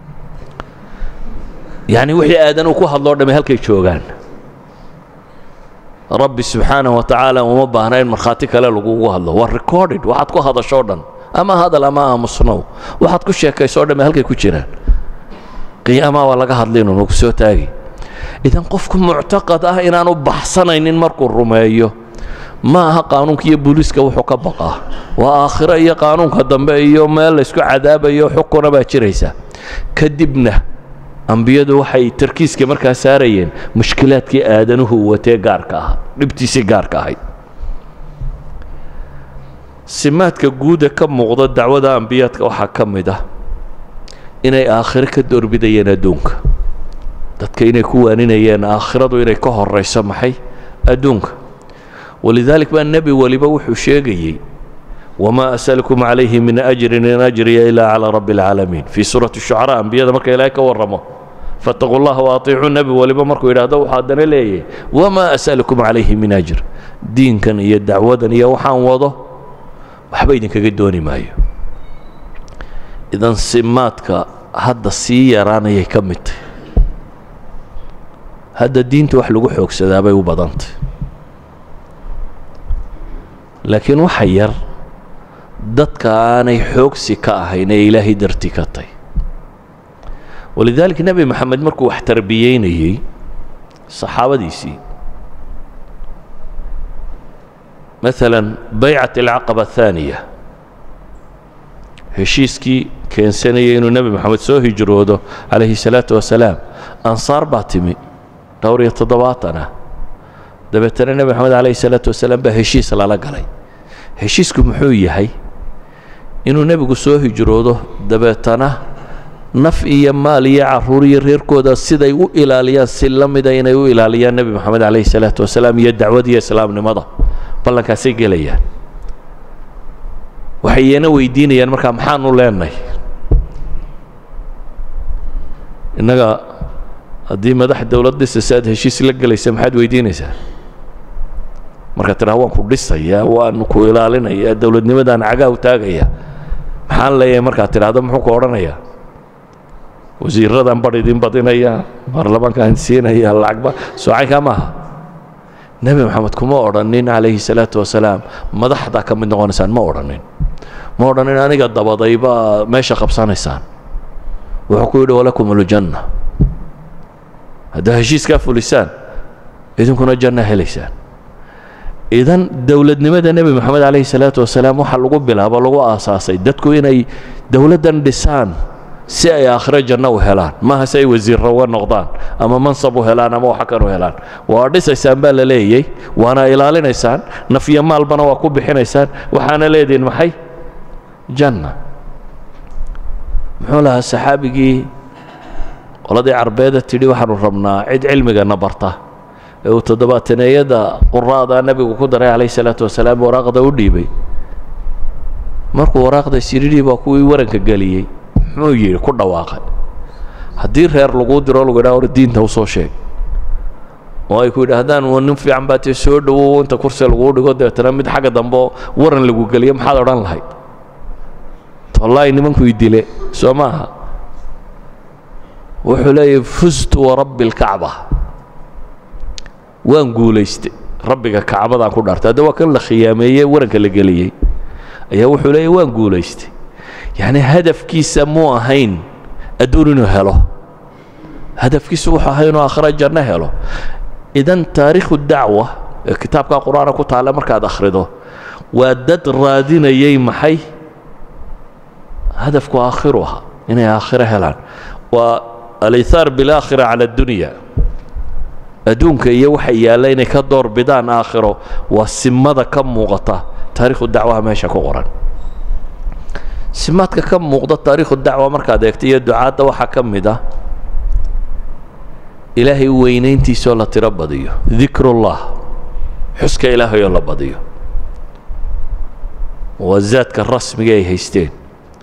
yacni wixii aadanuu ku hadloo dhamme halkay joogaan rabbi subxaanahu wa tacaala uma baahna in markhaati kale lagugu hadlo waa recorded waxaad ku hadashoo dhan ama hadal ama aamusnow waxaad ku sheekaysoo dhamme halkay ku jiraan qiyaamaha waa laga hadlaynu nagu soo taagi idan qofku muctaqad ah inaanu baxsanaynin markuu rumeeyo ma aha qaanuunka iyo booliiska wuxuu ka baqaa waa aakhiro iyo qaanuunka dambe iyo meel laysku cadaabayo xukuna baa jiraysa kadibna ambiyadu waxay tarkiiska markaa saarayeen mushkilaadkii aadanuhu watee gaarka ahaa dhibtiisii gaarka ahayd simaadka guuda ka muuqda dacwada ambiyaadka waxaa ka mid ah inay aakhiro ka doorbidayeen adduunka dadka inay ku waaninayeen aakhiradu inay ka horayso maxay adduunka walidaalik baa nebi waliba wuxuu sheegayey wamaa asalkum calayhi min ajrin in ajriya ilaa calaa rabbi alcaalamiin fii suurati shucaraa ambiyada marka ilaahay ka warramo fattaquu llaha waaطicuu nebi waliba markuu yidhahdo waxaa haddana leeyahay wamaa asalukum calayhi min ajr diinkan iyo dacwadan iyo waxaan wado waxba idinkaga dooni maayo idan simaadka hadda sii yaraanayay ka mid tahy hadda diinta wax lagu xoogsadaa bay u badantay laakiin waxa yar dadka aanay xoogsi ka ahayn ee ilaahay darti ka tay walidaalika nebi maxamed markuu wax tarbiyeynayey saxaabadiisii maalan baycat alcaqaba athaaniya heshiiskii keensanayay inuu nebi moxamed soo hijroodo calayhi salaatu wasalaam ansaar baa timi dhowr iyo toddobaatan ah dabeetana nebi moxamed calayhi salaatu wasalaam baa heshiis lala galay heshiisku muxuu yahay inuu nebigu soo hijroodo dabeetana naf iyo maal iyo caruur iyo reerkooda siday u ilaaliyaan si la mida inay u ilaaliyaan nebi moxamed calayhi salaatu wasalaam iyo dacwadiyo islaamnimada ballankaasay gelayaan waxay iyana weydiinayaan markaa maxaanu leenahay innaga haddii madax dowlad dhisaysa aad heshiis la gelaysa maxaad weydiinaysaa marka tiraa waan ku dhisayaa waan ku ilaalinayaa dowladnimadaan cagaa u taagaya maxaan leeyahay markaad tidhaahdo muxuu ku odhanayaa wasiiradan bar idin badinaya baarlamaankaan siinaya lacagba soocaynkaa maaha nebi moxamed kuma odhanin calayhi salaatu wasalaam madaxdaa ka mid noqonaysaan ma odhanin ma odhanin aniga dabadaybaa meesha qabsanaysaan wuxuu ku yidhi walakum aljanna haddaa heshiiskaa fulisaan idinkuna janna helaysaan idan dowladnimada nebi moxamed calayhi salaatu wasalaam waxaa lagu bilaabo lagu aasaasay dadku inay dowladdan dhisaan si ay aakhiro janno u helaan maaha si ay wasiirro uga noqdaan ama mansab u helaan ama waxa kan u helaan waa dhisaysaan baa la leeyay waana ilaalinaysaan nafyo maalbana waa ku bixinaysaan waxaana leedihin maxay janna muxuu lahaa saxaabigii qoladii carbeeda tidhi waxaanu rabnaa cid cilmigana barta ee uu toddobaataneyada quraada nebigu ku daray calayhi salaatu wasalaam waraaqda u dhiibay markuu waraaqda siridhii baa kuwii waranka geliyey muxuu yidhi ku dhawaaqay haddii reer laguu diro lagu yidhaha hor diinta usoo sheeg oo ay ku yidhaahdaan wa nin fiican baa tee soo dhowow inta kursi laguu dhigo dabeetana mid xagga dambe waran lagu geliyo maxaad odhan lahayd wallaahi nimanku i dile soo maaha wuxuu leeyahy fustu warabbi alkacba waan guulaystay rabbiga kacbadaan ku dhaartay hadda waa kan la khiyaameeyey waranka la geliyey ayaa wuxuu leeyahy waan guulaystay yacni hadafkiisa muu ahayn adduun inuu helo hadafkiisu wuxuu ahay inuu aakhira janno helo idan taariikhu dacwa ee kitaabka qur-aanka ku taalla markaad akhrido waa dad raadinayay maxay hadafku aakhiru ahaa inay aakhiro helaan waa alihaar bilaakhira cala addunya adduunka iyo waxa yaalla inay ka door bidaan aakhiro waa simada ka muuqata taariikhu dacwaha meesha ku qoran simaadka ka muuqda taariikhu dacwa markaad eegto iyo ducaadda waxaa ka mid ah ilaahay weynayntiisoo la tiro badiyo dikrullah xuska ilaahayoo la badiyo waa zaadka rasmiga ay haysteen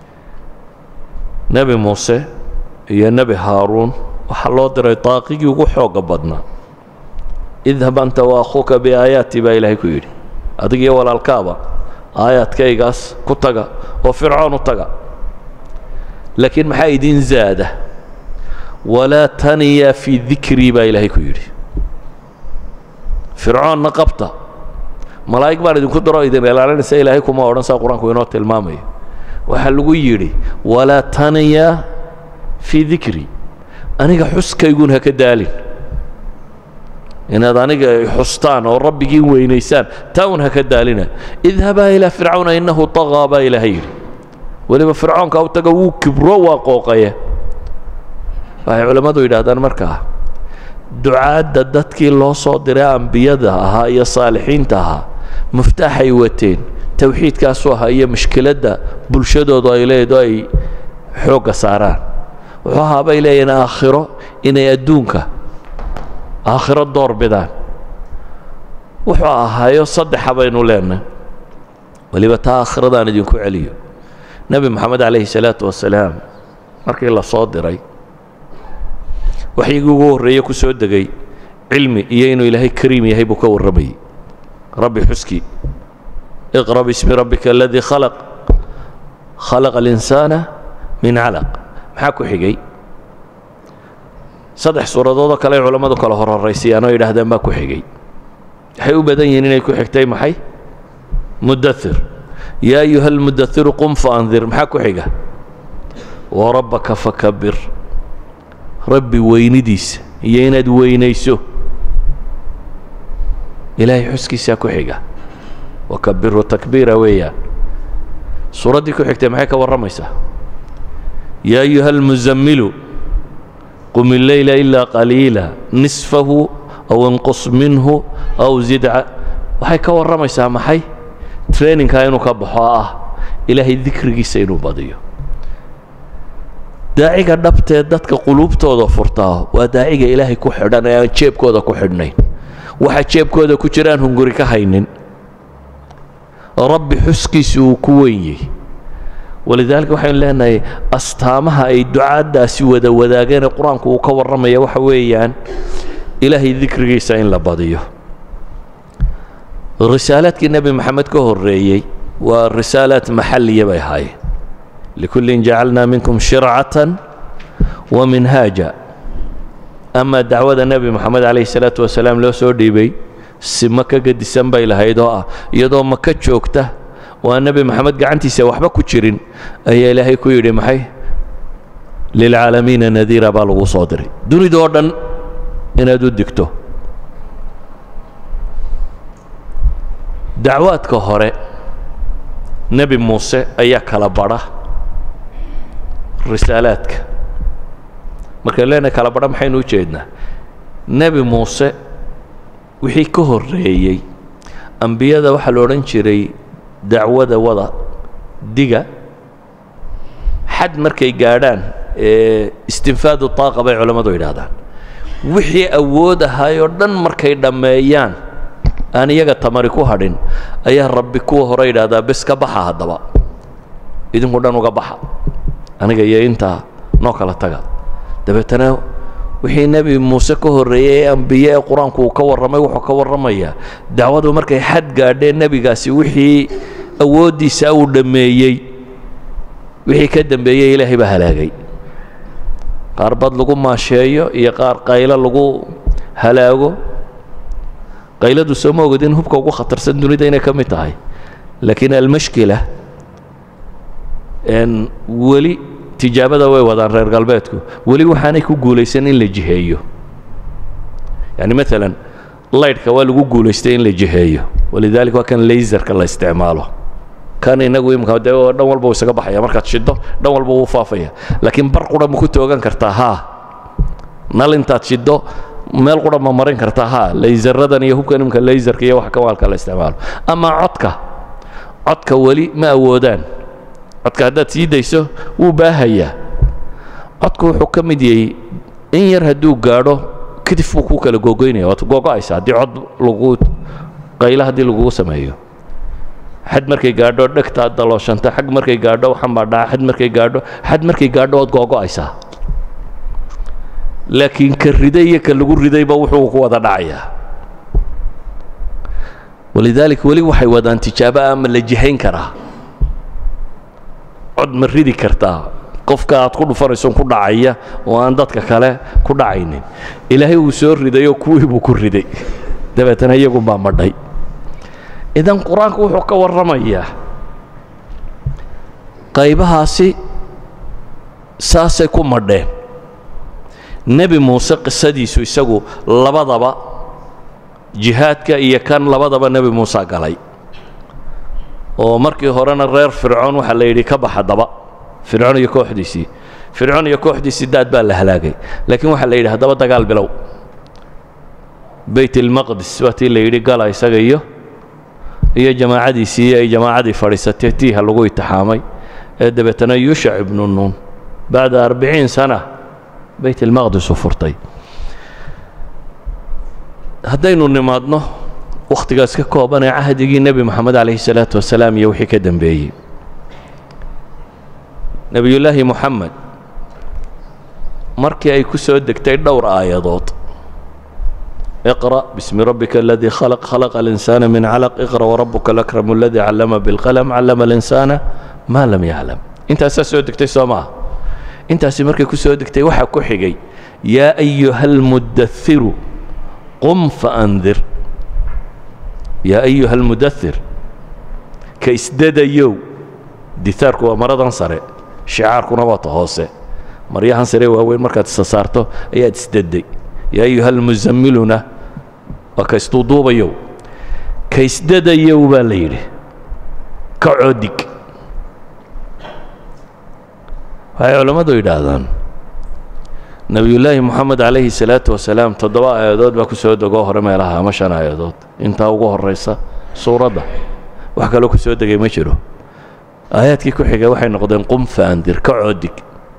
nebi muuse iyo nebi haaruun waxaa loo diray daaqigii ugu xooga badnaa idhab anta wa akhuuka biaayaati baa ilaahay ku yidhi adig iyo walaalkaaba aayaadkaygaas ku taga oo fircoon u taga laakiin maxaa idin zaada walaa taniya fii dikrii baa ilaahay ku yidhi fircoonna qabta malaa'ig baan idinku daro idin ilaalinaysa ilaahay kuma odhan saa qur-aanku inoo tilmaamayo waxaa lagu yidhi walaa taniya fii dikri aniga xuskaygun ha ka daalin inaad aniga xustaan oo rabbigiin weynaysaan taa un ha ka daalina idhabaa ilaa fircawna innahu طagaa baa ilaahay yidhi weliba fircoonka u taga wuu kibro waa qooqaye waxay culammadu yidhaahdaan markaa ducaadda dadkii loo soo diray ambiyada ahaa iyo saalixiinta ahaa muftaaxay wateen towxiidkaasu ahaa iyo mushkiladda bulshadoodu ay leedo ay xoogga saaraan wuxuu ahaa bay leeyihin aakhiro inay adduunka aakhiro door bidaan wuxuu ahaayo saddexa baynu leenahay weliba taa aakhiradan idinku celiyo nebi moxamed calayhi salaatu wasalaam markii la soo diray waxyigii ugu horreeye ku soo degay cilmi iyo inuu ilaahay kariim yahay buu ka warramayey rabbi xuskii iqra bismi rabbika aladii khalaq khalaqa alinsaana min calaq maxaa ku xigay saddex suuradoodoo kale ay culammadu kala horhoraysayaan oo yidhaahdeen baa ku xigay waxay u badan yihiin inay ku xigtay maxay mudathir yaa ayuha almudathiru qum faandir maxaa ku xiga warabbaka fakabir rabbi weynidiisa iyo inaad weynayso ilaahay xuskiisaa ku xiga wakabirhu takbiira weeyaan suuraddii ku xigtay maxay ka warramaysaa yaa ayuha almuzammilu qum illeyla ilaa qaliila nisfahu aw inqus minhu aw zid waxay ka warramaysaa maxay traininkaa inuu ka baxo ah ilaahay dikrigiisa inuu badiyo daaciga dhabtee dadka quluubtooda furtaa waa daaciga ilaahay ku xidhan ee aan jeebkooda ku xidhnayn waxa jeebkooda ku jira aan hunguri ka haynin rabbi xuskiisi uu ku weyn yahy walidaalika waxaynu leenahay astaamaha ay ducaaddaasi wada wadaageenee qur-aanku uu ka warramaya waxa weeyaan ilaahay dikrigiisa in la badiyo risaalaadkii nebi maxamed ka horreeyey waa risaalaad maxalliya bay ahaayeen likullin jacalnaa minkum shircatan wa minhaaja ama dacwada nebi moxamed calayhi salaatu wasalaam loo soo dhiibay si maka gedisan bay lahayd oo ah iyadoo maka joogta oo aan nebi moxamed gacantiisa waxba ku jirin ayaa ilaahay ku yidhi maxay lilcaalamiina nadiira baa lagu soo diray dunidoo dhan inaad u digto dacwaadka hore nebi muuse ayaa kala badha risaalaadka markaan leenahay kala badha maxaynu u jeednaa nebi muuse wixii ka horreeyey ambiyada waxaa la odhan jiray dacwada wada diga xad markay gaadhaan ee istinfaadu taaqa bay culammadu yidhaahdaan wixii awood ahaayoo dhan markay dhammeeyaan aan iyaga tamari ku hadhin ayaa rabbi kuwa hore yidhaahdaa bes ka baxa haddaba idinku dhan uga baxa aniga iyo intaa noo kala taga dabeetana wixii nebi muuse ka horreeyey ee ambiye ee qur-aanku uu ka warramay wuxuu ka warramayaa dacwadu markay xad gaadheen nebigaasi wixii awooddiisa uu dhammeeyey wixii ka dembeeyey ilaahay baa halaagay qaar bad lagu maasheeyo iyo qaar qaylo lagu halaago qayladu soo ma ogid in hubka ugu khatarsan dunida inay ka mid tahay laakiin almashkila weli tijaabada way wadaan reer galbeedku weli waxaanay ku guulaysan in la jiheeyo yani maalan laydhka waa lagu guulaystay in la jiheeyo walidaalika waa kan laserka la isticmaalo kan inagu imika dee dhan walba uu isaga baxaya markaad shiddo dhan walba wuu faafaya laakiin bar qura ma ku toogan kartaa haa nal intaad shiddo meel qura ma marin kartaa haa laysaradan iyo hubkan imika laserka iyo wax kamaalka la isticmaalo ama codka codka weli ma awoodaan codka haddaad sii dayso wuu baahayaa codku wuxuu ka mid yahay in yar hadduu gaadho kadib buu ku kala googoynaya waad googo'aysa haddii cod lagu qaylo haddii lagugu sameeyo xad markay gaadho dhegtaad dalooshanta xag markay gaadho waxan baa dhaca xad markay gaadho xad markay gaadho waad googo'aysaa laakiin ka riday iyo ka lagu ridayba wuxuu ku wada dhacayaa walidaalika weli waxay wadaan tijaabo ama la jihayn karaa cod ma ridi kartaa qofka aad ku dhufanayso ku dhacaya oo aan dadka kale ku dhacaynin ilaahay uu soo ridayoo kuwii buu ku riday dabeetana iyagunbaa madhay idan qur-aanku wuxuu ka warramayaa qaybahaasi saasay ku madheen nebi muuse qisadiisu isagu labadaba jihaadka iyo kan labadaba nebi muuse galay oo markii horena reer fircoon waxaa la yidhi ka baxa daba fircoon iyo kooxdiisii fircoon iyo kooxdiisii daad baa la halaagay laakiin waxaa la yidhi haddaba dagaal bilow bayt ilmaqdis waa tii la yidhi gala isaga iyo iyo jamaacadiisii ay jamaacadii fadhiisatee tiiha lagu itixaamay ee dabeetana yuushac ibnu nuun bacda arbiciin sana bayt ilmaqdis u furtay haddaynu nimaadno wakhtigaas ka kooban ee cahdigii nebi moxamed calayhi salaatu wasalaam iyo wixii ka dembeeyey nebiyullaahi moxamed markii ay ku soo degtay dhowr aayadood اقرأ باسم ربك الذي خلق خلق الإنسان من علق اقرأ وربك الأكرم الذي علم بالقلم علم الإنسان ما لم يعلم انت أساس سو دكتي سوما انت أسي مركي كو سو دكتي وحا كو حيغي يا أيها المدثر قم فأنذر يا أيها المدثر كيسدد يو دثاركو مرضا سري شعاركو نباط هوسي مريحان سري وهوين مركا تستسارتو اياد اسددي يا أيها المزملنا وكاستوضوبيو كايسدديو باليري كعودك waxay culammadu yidhaahdaan nebiyullaahi moxamed calayhi salaatu wasalaam toddoba aayadood baa ku soo degoo hore meelaha ama shan aayadood intaa ugu horraysa suuradda wax kaloo ku soo degay ma jiro aayaadkii ku xigay waxay noqdeen qum faandir ka coodig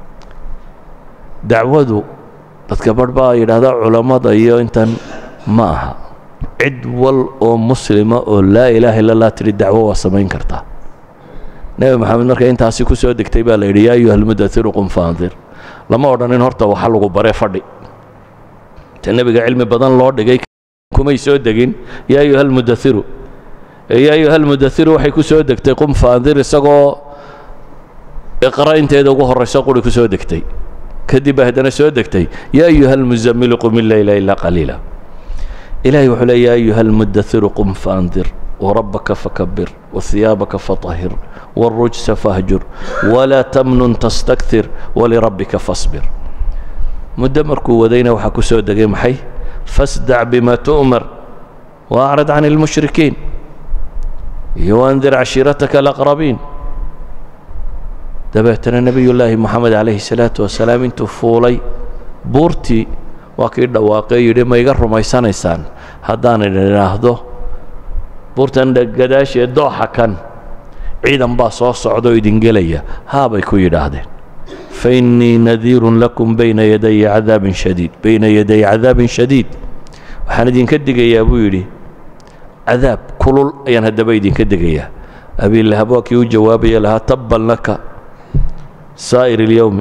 dacwadu dadka barh baa yidhaahdaa culammada iyo intan ma aha cid wal oo muslima oo laa ilaaha illa allah tidhi dacwo waa samayn kartaa nebi maxamed marka intaasi ku soo degtay baa la yidhi yaa ayuha almudairu qum faandir lama odhanin horta waxa lagu bare fadhi ta nebiga cilmi badan loo dhigay kumay soo degin yaa ayuha almudairu yaa ayuha almudairu waxay ku soo degtay qum faandir isagoo iqra inteeda ugu horrayso quri ku soo degtay kadib baa haddana soo degtay yaa ayuha almuzamilu qum illeyla ilaa qaliila ilahay wuxuu leey yaa ayuha almudairu qum faandir warabbaka fakabir wahiyaabaka fatahir wاlrujsa fahjur walaa tamnun tastaktir walirabbika fasbir muddo markuu wadayna waxaa ku soo degay maxay fasdac bima tu'mar waacrad can اlmushrikiin iyo waandir cashiirataka alaqrabiin dabeetana nebiy llaahi moxamed calayhi salaatu wasalaam intuu fuulay buurtii waa kii dhawaaqee yidhi ma iga rumaysanaysaan haddaan idhaahdo buurtan gadaashee dooxa kan ciidan baa soo socda oo idin gelaya haabay ku yidhaahdeen fa innii nadiirun lakum bayna yadaya cadaabin shadiid bayna yaday cadaabin shadiid waxaan idinka digayaa buu yidhi cadaab kulul ayaan haddaba idinka digayaa abiilahab waa kii u jawaabaya lahaa tabban laka saa'ir اlyowmi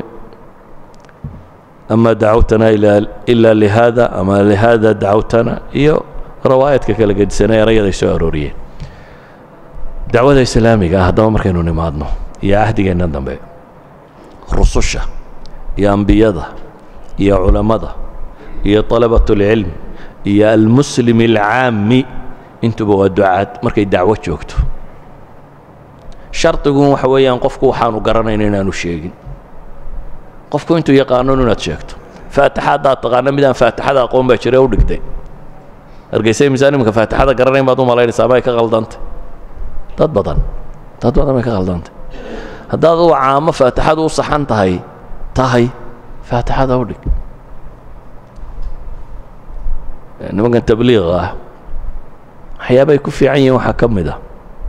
ama dacawtana ila lihada ama lihada dacawtana iyo rawaayadka kala gedisanay erayaday soo arooriyeen dacwada islaamiga ah haddaba markaynu nimaadno iyo cahdigeenna dambe rususha iyo ambiyada iyo culammada iyo طalabaة اlcilm iyo almuslim اlcaami intuba waa ducaad markay dacwo joogto shardigun waxa weeyaan qofku waxaanu garanayn inaanu sheegin qofku intuu yaqaano inaad sheegto faatixa haddaad taqaano midaan faatixada aqoon baa jira u dhigtay hargeysa misaan iminka faatixada garanayn baad u malaynaysaa may ka qaldantay dad badan dad badan bay ka qaldantay haddaad u caamo faatixadu u saxan tahay tahay faatixada u dhig nimankan tabliiqa ah waxyaabay ku fiican yihiin waxaa ka mid ah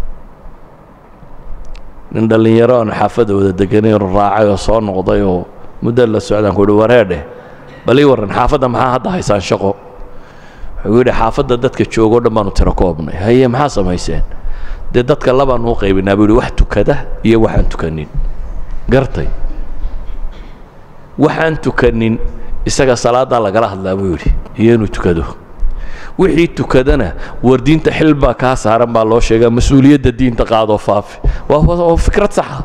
nin dhallinyaro aan xaafadda wada deganay oo raacay oo soo noqday oo muddo la socdaan ku uhi wareedhe bal ii warran xaafadda maxaa hadda haysaan shaqo wuxuu yidhi xaafadda dadka joogoo dhan baanu tiro koobnay haye maxaa samayseen dee dadka labaanu u qaybinaa buu yidhi wax tukada iyo waxaan tukanin gartay waxaan tukanin isaga salaaddaa lagala hadlaa buu yidhi iyo inuu tukado wixii tukadana war diinta xil baa kaa saaran baa loo sheegaa mas-uuliyadda diinta qaadoo faafi waa fikrad saxa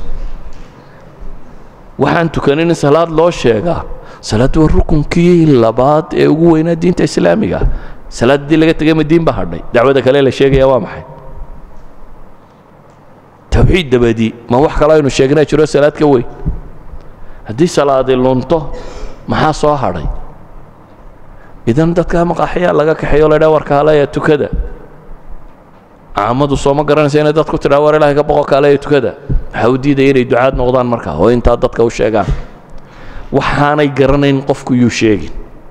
waxaan tukanin in salaad loo sheegaa salaaddu waa rukunkii labaad ee ugu weynaa diinta islaamiga ah salaad haddii laga tegay ma diin baa hadhay dacwada kale la sheegaya waa maxay tawxiid dabadii ma wax kale aynu sheegnaa jiro salaad ka weyn haddii salaadi lunto maxaa soo hadhay idan dadka maqaaxyaa laga kaxeeyo la dhaa warka haleya tukada caamadu sooma garanaysa inay dadku tidhaa war ilahay ka boqo kaaleya tukada waxaa u diidaya inay ducaad noqdaan markaa oo intaa dadka u sheegaan waxaanay garanayn qofku yuu sheegin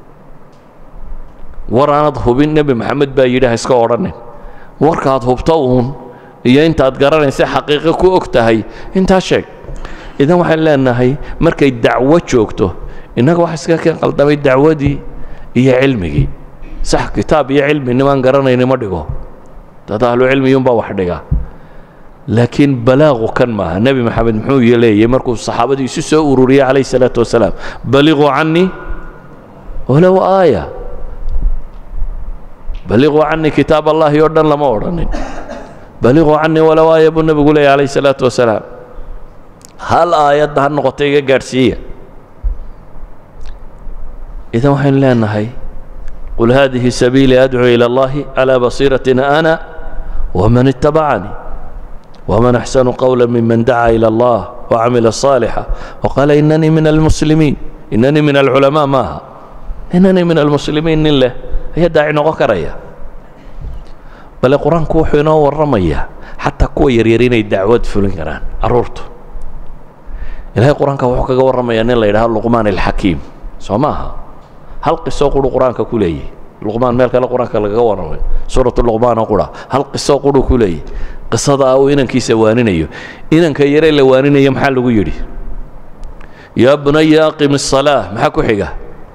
war aanad hubin nebi maxamed baa yidhi ha iska odhanin warkaad hubto uun iyo intaad garanaysa xaqiiqo ku og tahay intaa sheeg idan waxaan leenahay markay dacwo joogto innaga wax iska keen qaldamay dacwadii iyo cilmigii sax kitaab iyo cilmi nimaan garanayni ma dhigo dad ahlu cilmiyuunbaa wax dhiga laakiin balaaqu kan maaha nebi maxamed muxuu leeyay markuu saxaabadii isu soo ururiyey calayh salaatu wasalaam baliquu cannii walow aaya baliquu cannii kitaab allahi oo dhan lama odhanin baliquu cannii walow aaya buu nebigu leeyay calayh salaatu wasalaam hal aayadda ha noqota iga gaadhsiiya idan waxaynu leenahay qul hadihi sabiilii adcuu ila allahi calaa basiiratin ana waman ittabacanii waman axsanu qowla miman dacaa ila allah wacamila صaalixa waqaala inanii min almuslimiin inanii min alculamaa maaha inanii min almuslimiin nin leh ayaa daaci noqon karaya bale qur-aanku wuxuu inoo warramayaa xataa kuwa yaryar inay dacwad fulin karaan carruurtu ilahay qur-aanka wuxuu kaga warramayaa nin la yidhaha luqmaan alxakiim soo maaha hal qiso quru qur-aanka ku leeyahy luqmaan meel kale qur-aanka lagaga warramay suuratu luqmaan oo qura hal qiso quru ku leeyahy qisada uu inankiisa waaninayo inanka yare la waaninayo maxaa lagu yidhi yaa bunaya aqim الصalaaة maxaa ku xiga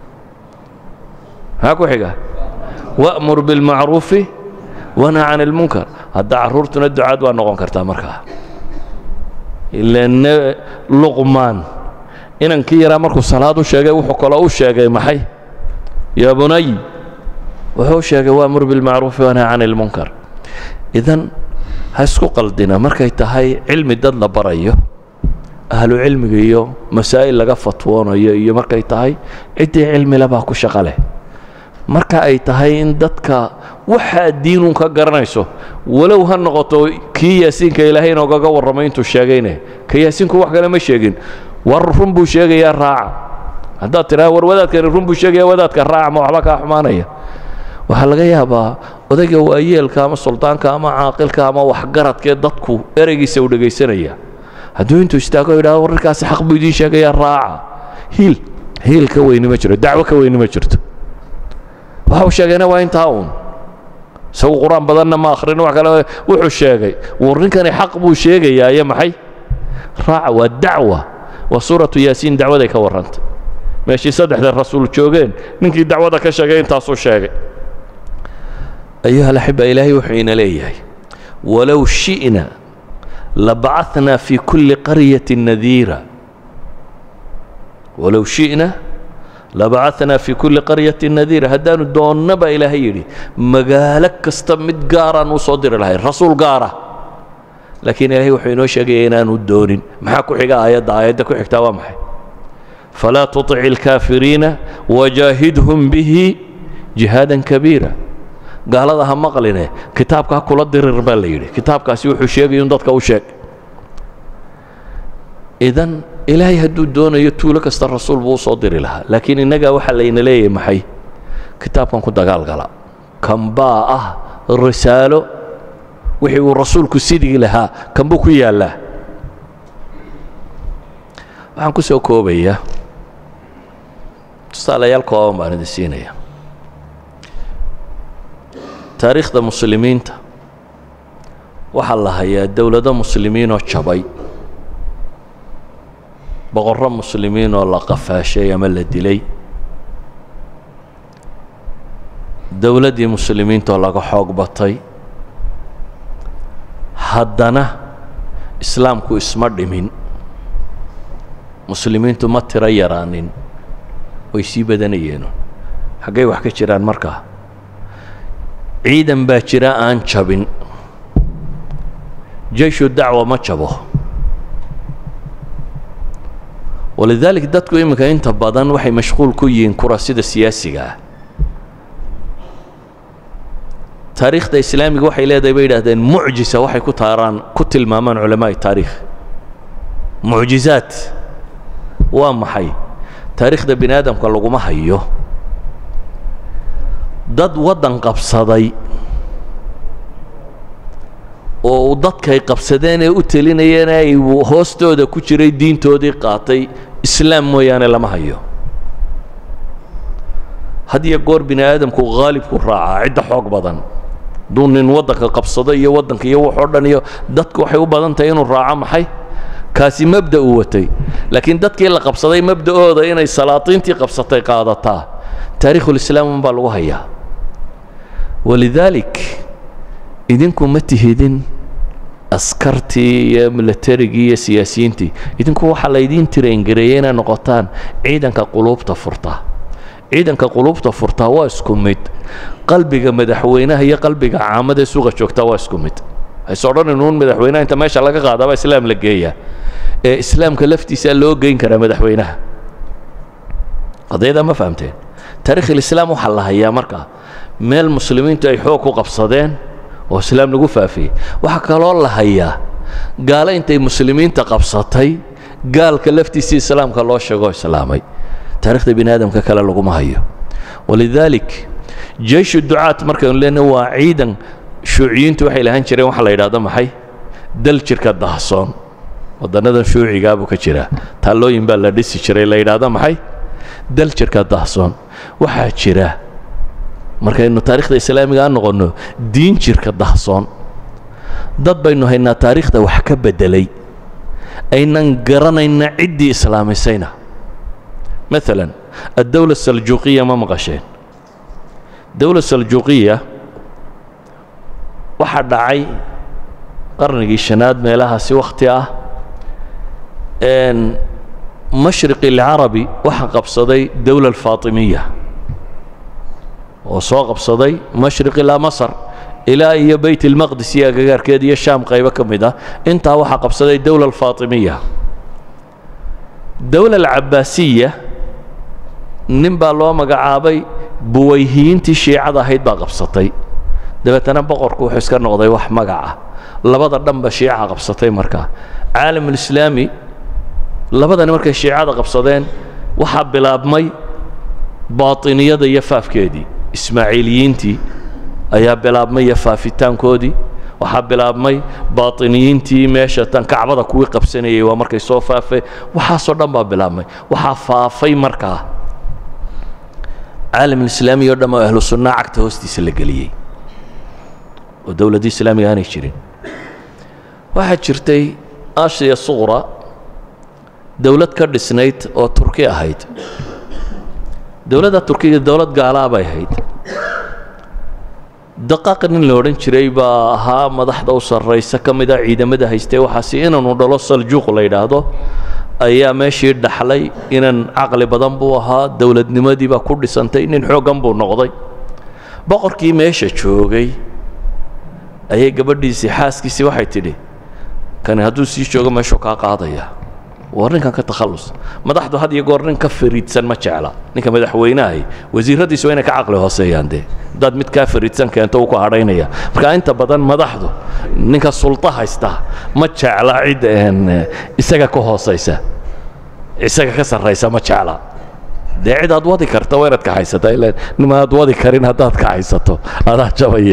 maxaa ku xiga wأmur biاlmacruufi wanha can اlmunkar hadda carruurtuna ducaad waa noqon kartaa markaa ila luqmaan inankii yaraa markuu salaad u sheegay wuxuu kaloo u sheegay maxay yaa bunay wuxuu sheegay waamur bilmacruufi wanha can اlmunkar idan ha isku qaldina markay tahay cilmi dad la barayo ahlu cilmiga iyo masaa'il laga fatwoonayo iyo markay tahay ciddii cilmile baa ku shaqo leh marka ay tahay in dadka waxaa diinun ka garanayso walow ha noqoto kii yaasiinka ilaahay inoogaga warramay intuu sheegayne ka yaasiinku wax kale ma sheegin war run buu sheegayaa raaca haddaad tidhaha war wadaadkani run buu sheegaya wadaadka raaca ma waxba kaa xumaanaya waxaa laga yaabaa odayga waayeelka ama suldaanka ama caaqilka ama waxgaradkee dadku ereygiisa u dhegaysanaya hadduu intuu istaago yidhahdo wararkaasi xaq buu idiin sheegayaa raaca hiil hiil ka weyni ma jiro dacwo ka weyni ma jirto waxa uu sheegayna waa intaa uun isagu qur-aan badanna ma akhrin wax kale wuxuu sheegay war ninkani xaq buu sheegayaa iyo maxay raaca waa dacwa waa suuratu yaasiin dacwaday ka warrantay meeshii saddexda rasuul joogeen ninkii dacwada ka sheegay intaasuu sheegay ayuha alaxiba ilaahay wuxuu ina leeyahay walow shi'na labacathnaa fi kulli qaryatin nadiira walow shi'na labacathnaa fi kulli qaryatin nadiira haddaanu doonna baa ilaahay yidhi magaalo kasta mid gaaraan u soo diri lahay rasuul gaara laakiin ilaahay wuxuu inoo sheegaya inaanu doonin maxaa ku xiga aayadda aayadda ku xigtaa waa maxay falaa tuطic اlkaafiriina wajaahidhum bihi jihaadan kabiira gaalada ha maqline kitaabkaa kula dirir baa la yidhi kitaabkaasi wuxuu sheegaya in dadka u sheeg idan ilaahay hadduu doonayo tuulo kasta rasuul buu usoo diri lahaa laakiin innagaa waxaa layna leeyahay maxay kitaabkan ku dagaalgala kan baa ah risaalo wixii uu rasuulku sidigi lahaa kan buu ku yaallaa waxaan ku soo koobayaa tusaalayaal kooban baan idin siinaya taariikhda muslimiinta waxaa la hayaa dowlado muslimiinoo jabay boqorro muslimiin oo la qafaashay ama la dilay dowladdii muslimiintaoo laga xoog batay haddana islaamku isma dhimin muslimiintu ma tiro yaraanin way sii badanayeen xaggay wax ka jiraan markaa ciidan baa jira aan jabin jayshu dacwa ma jabo walidalik dadku iminka inta badan waxay mashquul ku yihiin kurasida siyaasiga ah taariikhda islaamiga waxay leedahay bay yidhahdeen mucjisa waxay ku taaraan ku tilmaamaan culamaa'i taariikh mucjizaad waa maxay taariikhda bini aadamka laguma hayo dad waddan qabsaday oo dadkay qabsadeen ee u telinayeen ay hoostooda ku jiray diintoodii qaatay islaam mooyaane lama hayo had iyo goor bini aadamku haalibku raacaa cidda xoog badan hadduu nin waddanka qabsado iyo waddanka iyo waxoo dhan iyo dadku waxay u badan tahay inuu raaco maxay kaasi mabda uu watay laakiin dadkii la qabsaday mabda'ooda inay salaatiintii qabsatay qaadataa taariikhulislaam unbaa lagu hayaa walidaalik idinku ma tihidin askartii iyo milatarigii iyo siyaasiyiintii idinku waxaa laydiin tirayngareeyey inay noqotaan ciidanka quluubta furta ciidanka quluubta furtaa waa isku mid qalbiga madaxweynaha iyo qalbiga caamada suuqa joogtaa waa isku mid hayse odhanin uun madaxweynaha inta meesha laga qaadaabaa islaam la geeyaa ee islaamka laftiisaa loo geyn karaa madaxweynaha qadiyada ma fahamteen taarikh ilislaam waxaa la hayaa markaa meel muslimiintu ay xoog ku qabsadeen oo islaam lagu faafiyey waxaa kaloo la hayaa gaalo intay muslimiinta qabsatay gaalka laftiisii islaamka loo sheegoo islaamay taarikhda bini aadamka kale laguma hayo walidaalik jeyshu ducaat markaynu leenahay waa ciidan shuuciyiintu waxay lahaan jireen waxa la yidhahdo maxay dal jirka dahsoon waddannadan shuucigaa buu ka jiraa taallooyin baa la dhisi jiray la yidhaahdo maxay dal jirka dahsoon waxaa jira markaynu taarikhda islaamiga aan noqonno diin jirka dahsoon dad baynu haynaa taariikhda wax ka beddelay aynan garanayna ciddii islaamisayna maalan addowla saljuuqiya ma maqasheen dowla saljuuqiya waxaa dhacay qarnigii shanaad meelahaasi wakhti ah mashriqi alcarabi waxaa qabsaday dowla alfaatimiya oo soo qabsaday mashriq ilaa masar ilaa iyo beyt ilmaqdis iyo agagaarkeed iyo shaam qaybo ka mid ah intaa waxaa qabsaday dowla alfaatimiya dowla alcabaasiya nin baa loo magacaabay buwayhiyiintii shiicada ahayd baa qabsatay dabeetana boqorku wuxuu iska noqday wax magaca labada dhanba shiica qabsatay markaa caalamulislaami labadani markay shiicada qabsadeen waxaa bilaabmay baatiniyada iyo faafkeedii ismaaciiliyiintii ayaa bilaabmay iyo faafitaankoodii waxaa bilaabmay baatiniyiintii meesha tan kacbada kuwii qabsanayay waa markay soo faafeen waxaasoo dhan baa bilaabmay waxaa faafay markaa caalamulislaami o dhan oo ahlu sunnaa cagta hoostiisa la geliyey oo dowladdii islaamiga aanay jirin waxaa jirtay ashiya suqra dowlad ka dhisnayd oo turki ahayd dowladda turkiga dowlad gaalaa bay ahayd daqaaq nin la odhan jiray baa ahaa madaxda u sarraysa ka mida ciidamada haystay waxaasi inanu dhalo saljuuq la yidhaahdo ayaa meeshii dhaxlay inan caqli badan buu ahaa dowladnimadii baa ku dhisantay nin xooggan buu noqday boqorkii meesha joogay ayay gabadhiisii xaaskiisii waxay tidhi kani hadduu sii joogo meeshuu kaa qaadaya war ninkan ka takhallus madaxdu had iyo goor nin ka fariidsan ma jecla ninka madaxweynahay wasiiradiisu waa inay ka caqli hooseeyaan dee haddaad mid kaa fariidsan keento uu ku hadhaynaya marka inta badan madaxdu ninka sulta haysta ma jecla cid isaga ka hoosaysa isaga ka sarraysa ma jecla dee cid aad wadi karta waa inaad ka haysataa ilaan nima aad wadi karin haddaad ka haysato adaa jabaye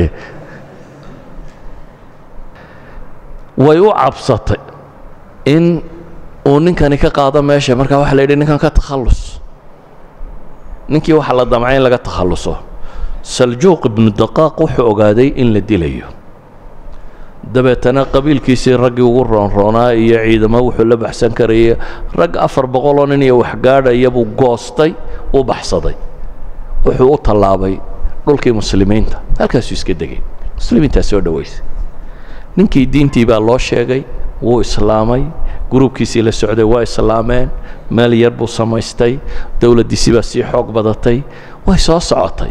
way u cabsatay in uu ninkani ka qaado meesha markaa waxa la yidhi ninkan ka takhallus ninkii waxaa la damcay in laga takhalluso saljuuq ibnu daqaaq wuxuu ogaaday in la dilayo dabeetana qabiilkiisii raggii ugu roonroonaa iyo ciidamo wuxuu la baxsan karayay rag afar boqoloo nin iyo waxgaadhaya buu goostay u baxsaday wuxuu u tallaabay dhulkii muslimiinta halkaasuu iska degay muslimiintaa soo dhowaysay ninkii diintii baa loo sheegay wuu islaamay gruubkiisii la socday waa islaameen meel yar buu samaystay dowladdiisii baa sii xoog badatay way soo socotay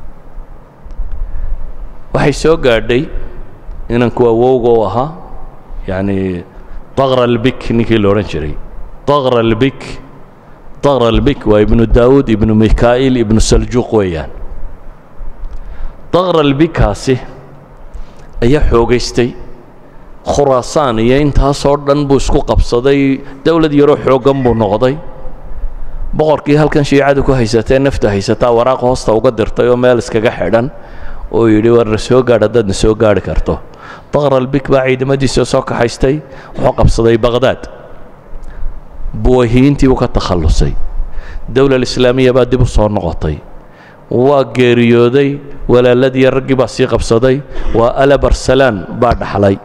waxay soo gaadhay inanku awowga u ahaa yacni daqra albik ninkii la odhan jiray daqra albik daqra albik waa ibnu daawuud ibnu mikaa'il ibnu saljuuq weeyaan daqra albikaasi ayaa xoogaystay khuraasaan iyo intaasoo dhan buu isku qabsaday dowlad yaroo xooggan buu noqday boqorkii halkan shiicadu ku haysatee nafta haysataa waraaq hoosta uga dirtay oo meel iskaga xidhan oo yidhi war na soo gaadh haddaad na soo gaadhi karto daqralbik baa ciidamadiisa soo kaxaystay wuxuu qabsaday baqhdaad buwahiyiintii buu ka takhallusay dowlal islaamiya baa dib u soo noqotay waa geeriyooday walaaladii raggii baa sii qabsaday waa alabarsalaan baa dhaxlay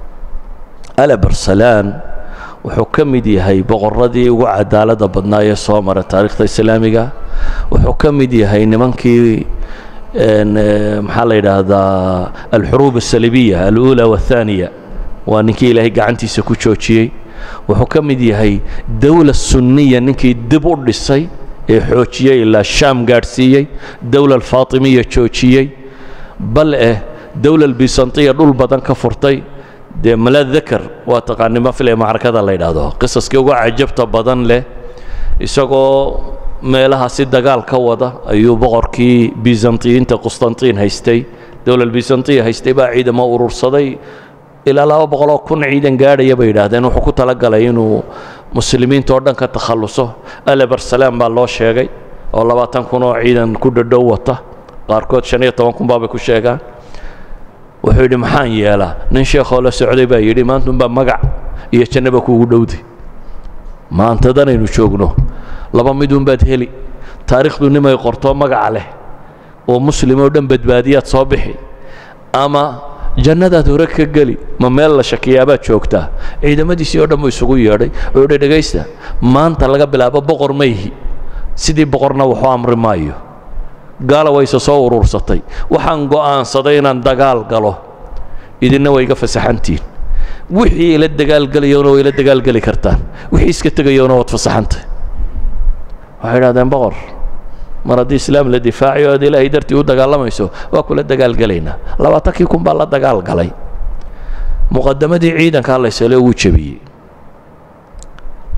alabarsalaan wuxuu ka mid yahay boqorradii ugu cadaaladda badnaa ee soo mara taarikhda islaamiga wuxuu ka mid yahay nimankii maxaa la yidhaahdaa alxuruub asalibiya alula waاthaaniya waa ninkii ilaahay gacantiisa ku joojiyey wuxuu ka mid yahay dowla sunniya ninkii dib u dhisay ee xoojiyey ilaa shaam gaadhsiiyey dowla alfaatimiya joojiyey bal eh dowla albisantiya dhul badan ka furtay dee maladakar waa taqaanimo file macrakada la yidhaahdo qisaskii uga cajabta badan leh isagoo meelaha si dagaal ka wada ayuu boqorkii bisantiyiinta qustantiin haystay dowlal bisantiya haystay baa ciidamo urursaday ilaa laba boqoloo kun ciidan gaadhaya bay yidhaahdeen wuxuu ku talagalay inuu muslimiinta oo dhan ka takhalluso alabarsalaam baa loo sheegay oo labaatan kun oo ciidan ku dhadhow wata qaarkood shan iyo toban kun baabay ku sheegaan wuxuu yidhi maxaan yeelaa nin sheekhoo la socday baa yidhi maantunbaa magac iyo jannaba kuugu dhowday maantadanaynu joogno laba midunbaad heli taariikhdu nimay qortoo magaca leh oo muslim oo dhan badbaadiyaad soo bixi ama jannadaad hore ka geli ma meel la shakiyaabaad joogtaa ciidamadiisii oo dhan buu isugu yeedhay oo yidhi dhegaysta maanta laga bilaabo boqor mayhi sidii boqorna waxu amri maayo gaala wayse soo urursatay waxaan go'aansaday inaan dagaal galo idinna way iga fasaxantiin wixii ila dagaalgelayona way ila dagaalgeli kartaan wixii iska tegayona waad fasaxantay waxay idhahdeen boqor mar haddii islaam la difaacayo aad ilaahay dartii u dagaalamayso waa kula dagaalgelaynaa labaatankii kun baa la dagaal galay muqadamadii ciidankaa laysale wuu jebiyey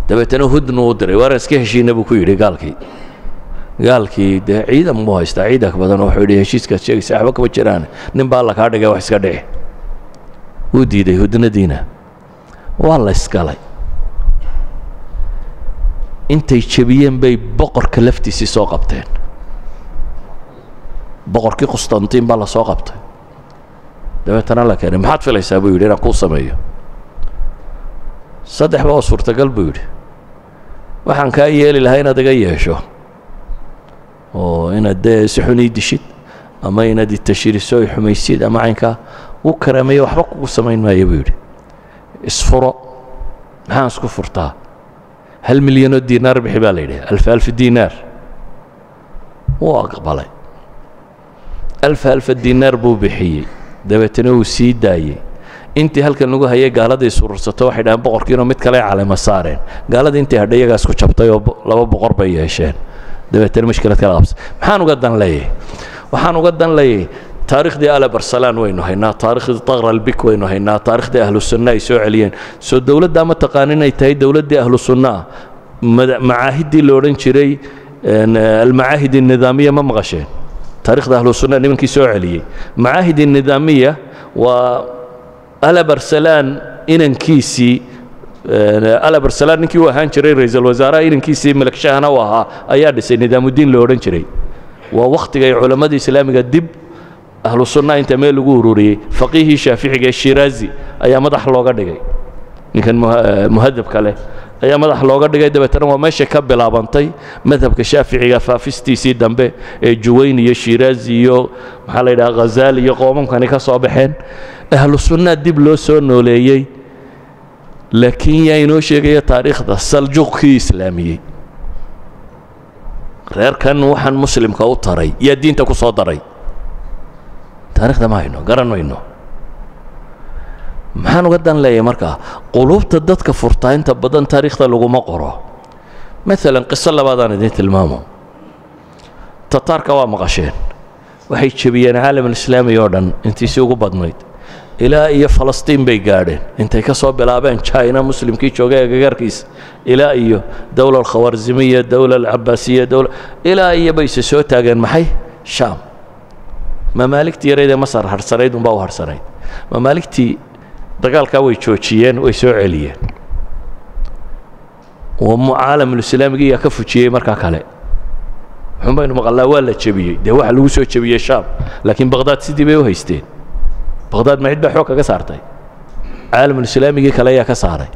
dabeetana hudnu u diray waaran iska heshiina buu ku yidhi gaalkii gaalkii dee ciidan buu haystaa ciidanka badan wuxuu yidhi heshiiskaad sheegaysa waxba kama jiraan nin baa alla kaa dhigay wax iska dhici wuu diiday hudnadiina waa la isgalay intay jebiyeen bay boqorka laftiisii soo qabteen boqorkii qustantiin baa la soo qabtay dabeetana la keenay maxaad filaysaa buu yidhi inaan kuu sameeyo saddex ba oo suurtagal buu yidhi waxaan kaa yeeli lahaa inaad iga yeesho oo inaad dee si xun ii dishid ama inaad itashiriso i xumaysid ama caynkaa u karaameeyo waxba kugu samayn maayo buu yidhi isfuro maxaan isku furtaa hal milyanoo diinaar bixi baa la yidhi alfa alf diinaar wuu aqbalay alfa alfa diinaar buu bixiyey dabeetana wuu sii daayey intii halkan lagu hayay gaaladii surursato waxay dhahaan boqorkiinoo mid kale calema saareen gaaladii intii hadhay iyagaa isku jabtay oo laba boqor bay yeesheen dabeetana mushkilad kala qabsay maxaan uga dan leeyahay waxaan uga dan leeyahay taariikhdii ale barsalaan waynu haynaa taariikhdii taqra albik waynu haynaa taariikhdii ahlu sunna ay soo celiyeen soo dowladdaa ma taqaan inay tahay dowladdii ahlu sunna ah macaahiddii la odhan jiray almacaahid الnidaamiya ma maqasheen taarikhda ahlu sunna nimankii soo celiyey macaahid الnidaamiya waa alabarsalaan inankiisii alabarsalaan ninkii u ahaan jiray ra-iisul wasaaraha inankiisii malakshahana u ahaa ayaa dhisay nidaamudiin la odhan jiray waa wakhtiga ay culammadii islaamiga dib ahlu sunna inta meel lagu ururiyey faqiihii shaaficiga ee shiraazi ayaa madax looga dhigay ninkan muhadabka leh ayaa madax looga dhigay dabeetana waa meesha ka bilaabantay madhabka shaaficiga faafistiisii dambe ee juwayn iyo shiraazi iyo maxaa la yidhaha ghazaali iyo qoomamkani ka soo baxeen ahlu sunnaa dib loo soo nooleeyey laakiin yaa inoo sheegaya taariikhda saljuqkii islaamiyey reerkan waxaan muslimka u taray yaa diinta ku soo daray taarikhda ma hayno garan mayno maxaan uga dan leeyahay markaa quluubta dadka furtaa inta badan taariikhda laguma qoro maalan qiso labaadaan idiin tilmaamo tataarka waa maqasheen waxay jebiyeen caalamulislaami oo dhan intiisii ugu badnayd ilaa iyo falastiin bay gaadheen intay ka soo bilaabeen china muslimkii joogay agagaarkiisa ilaa iyo dowla alkhawarzimiya dowla alcabaasiya dowla ilaa iyo bayse soo taageen maxay shaam mamaaligtii yarayd ee masar harsanayd unbaa u harsanayd mamaaligtii dagaalkaa way joojiyeen way soo celiyeen caalamulislaamigii yaa ka fujiyey markaa kale xun baynu maqalnaa waa la jebiyey dee waxa lagu soo jebiyey shaam laakiin baqhdaad sidii bay u haysteen baqhdaad ma cid baa xoog kaga saartay caalamulislaamigii kale ayaa ka saaray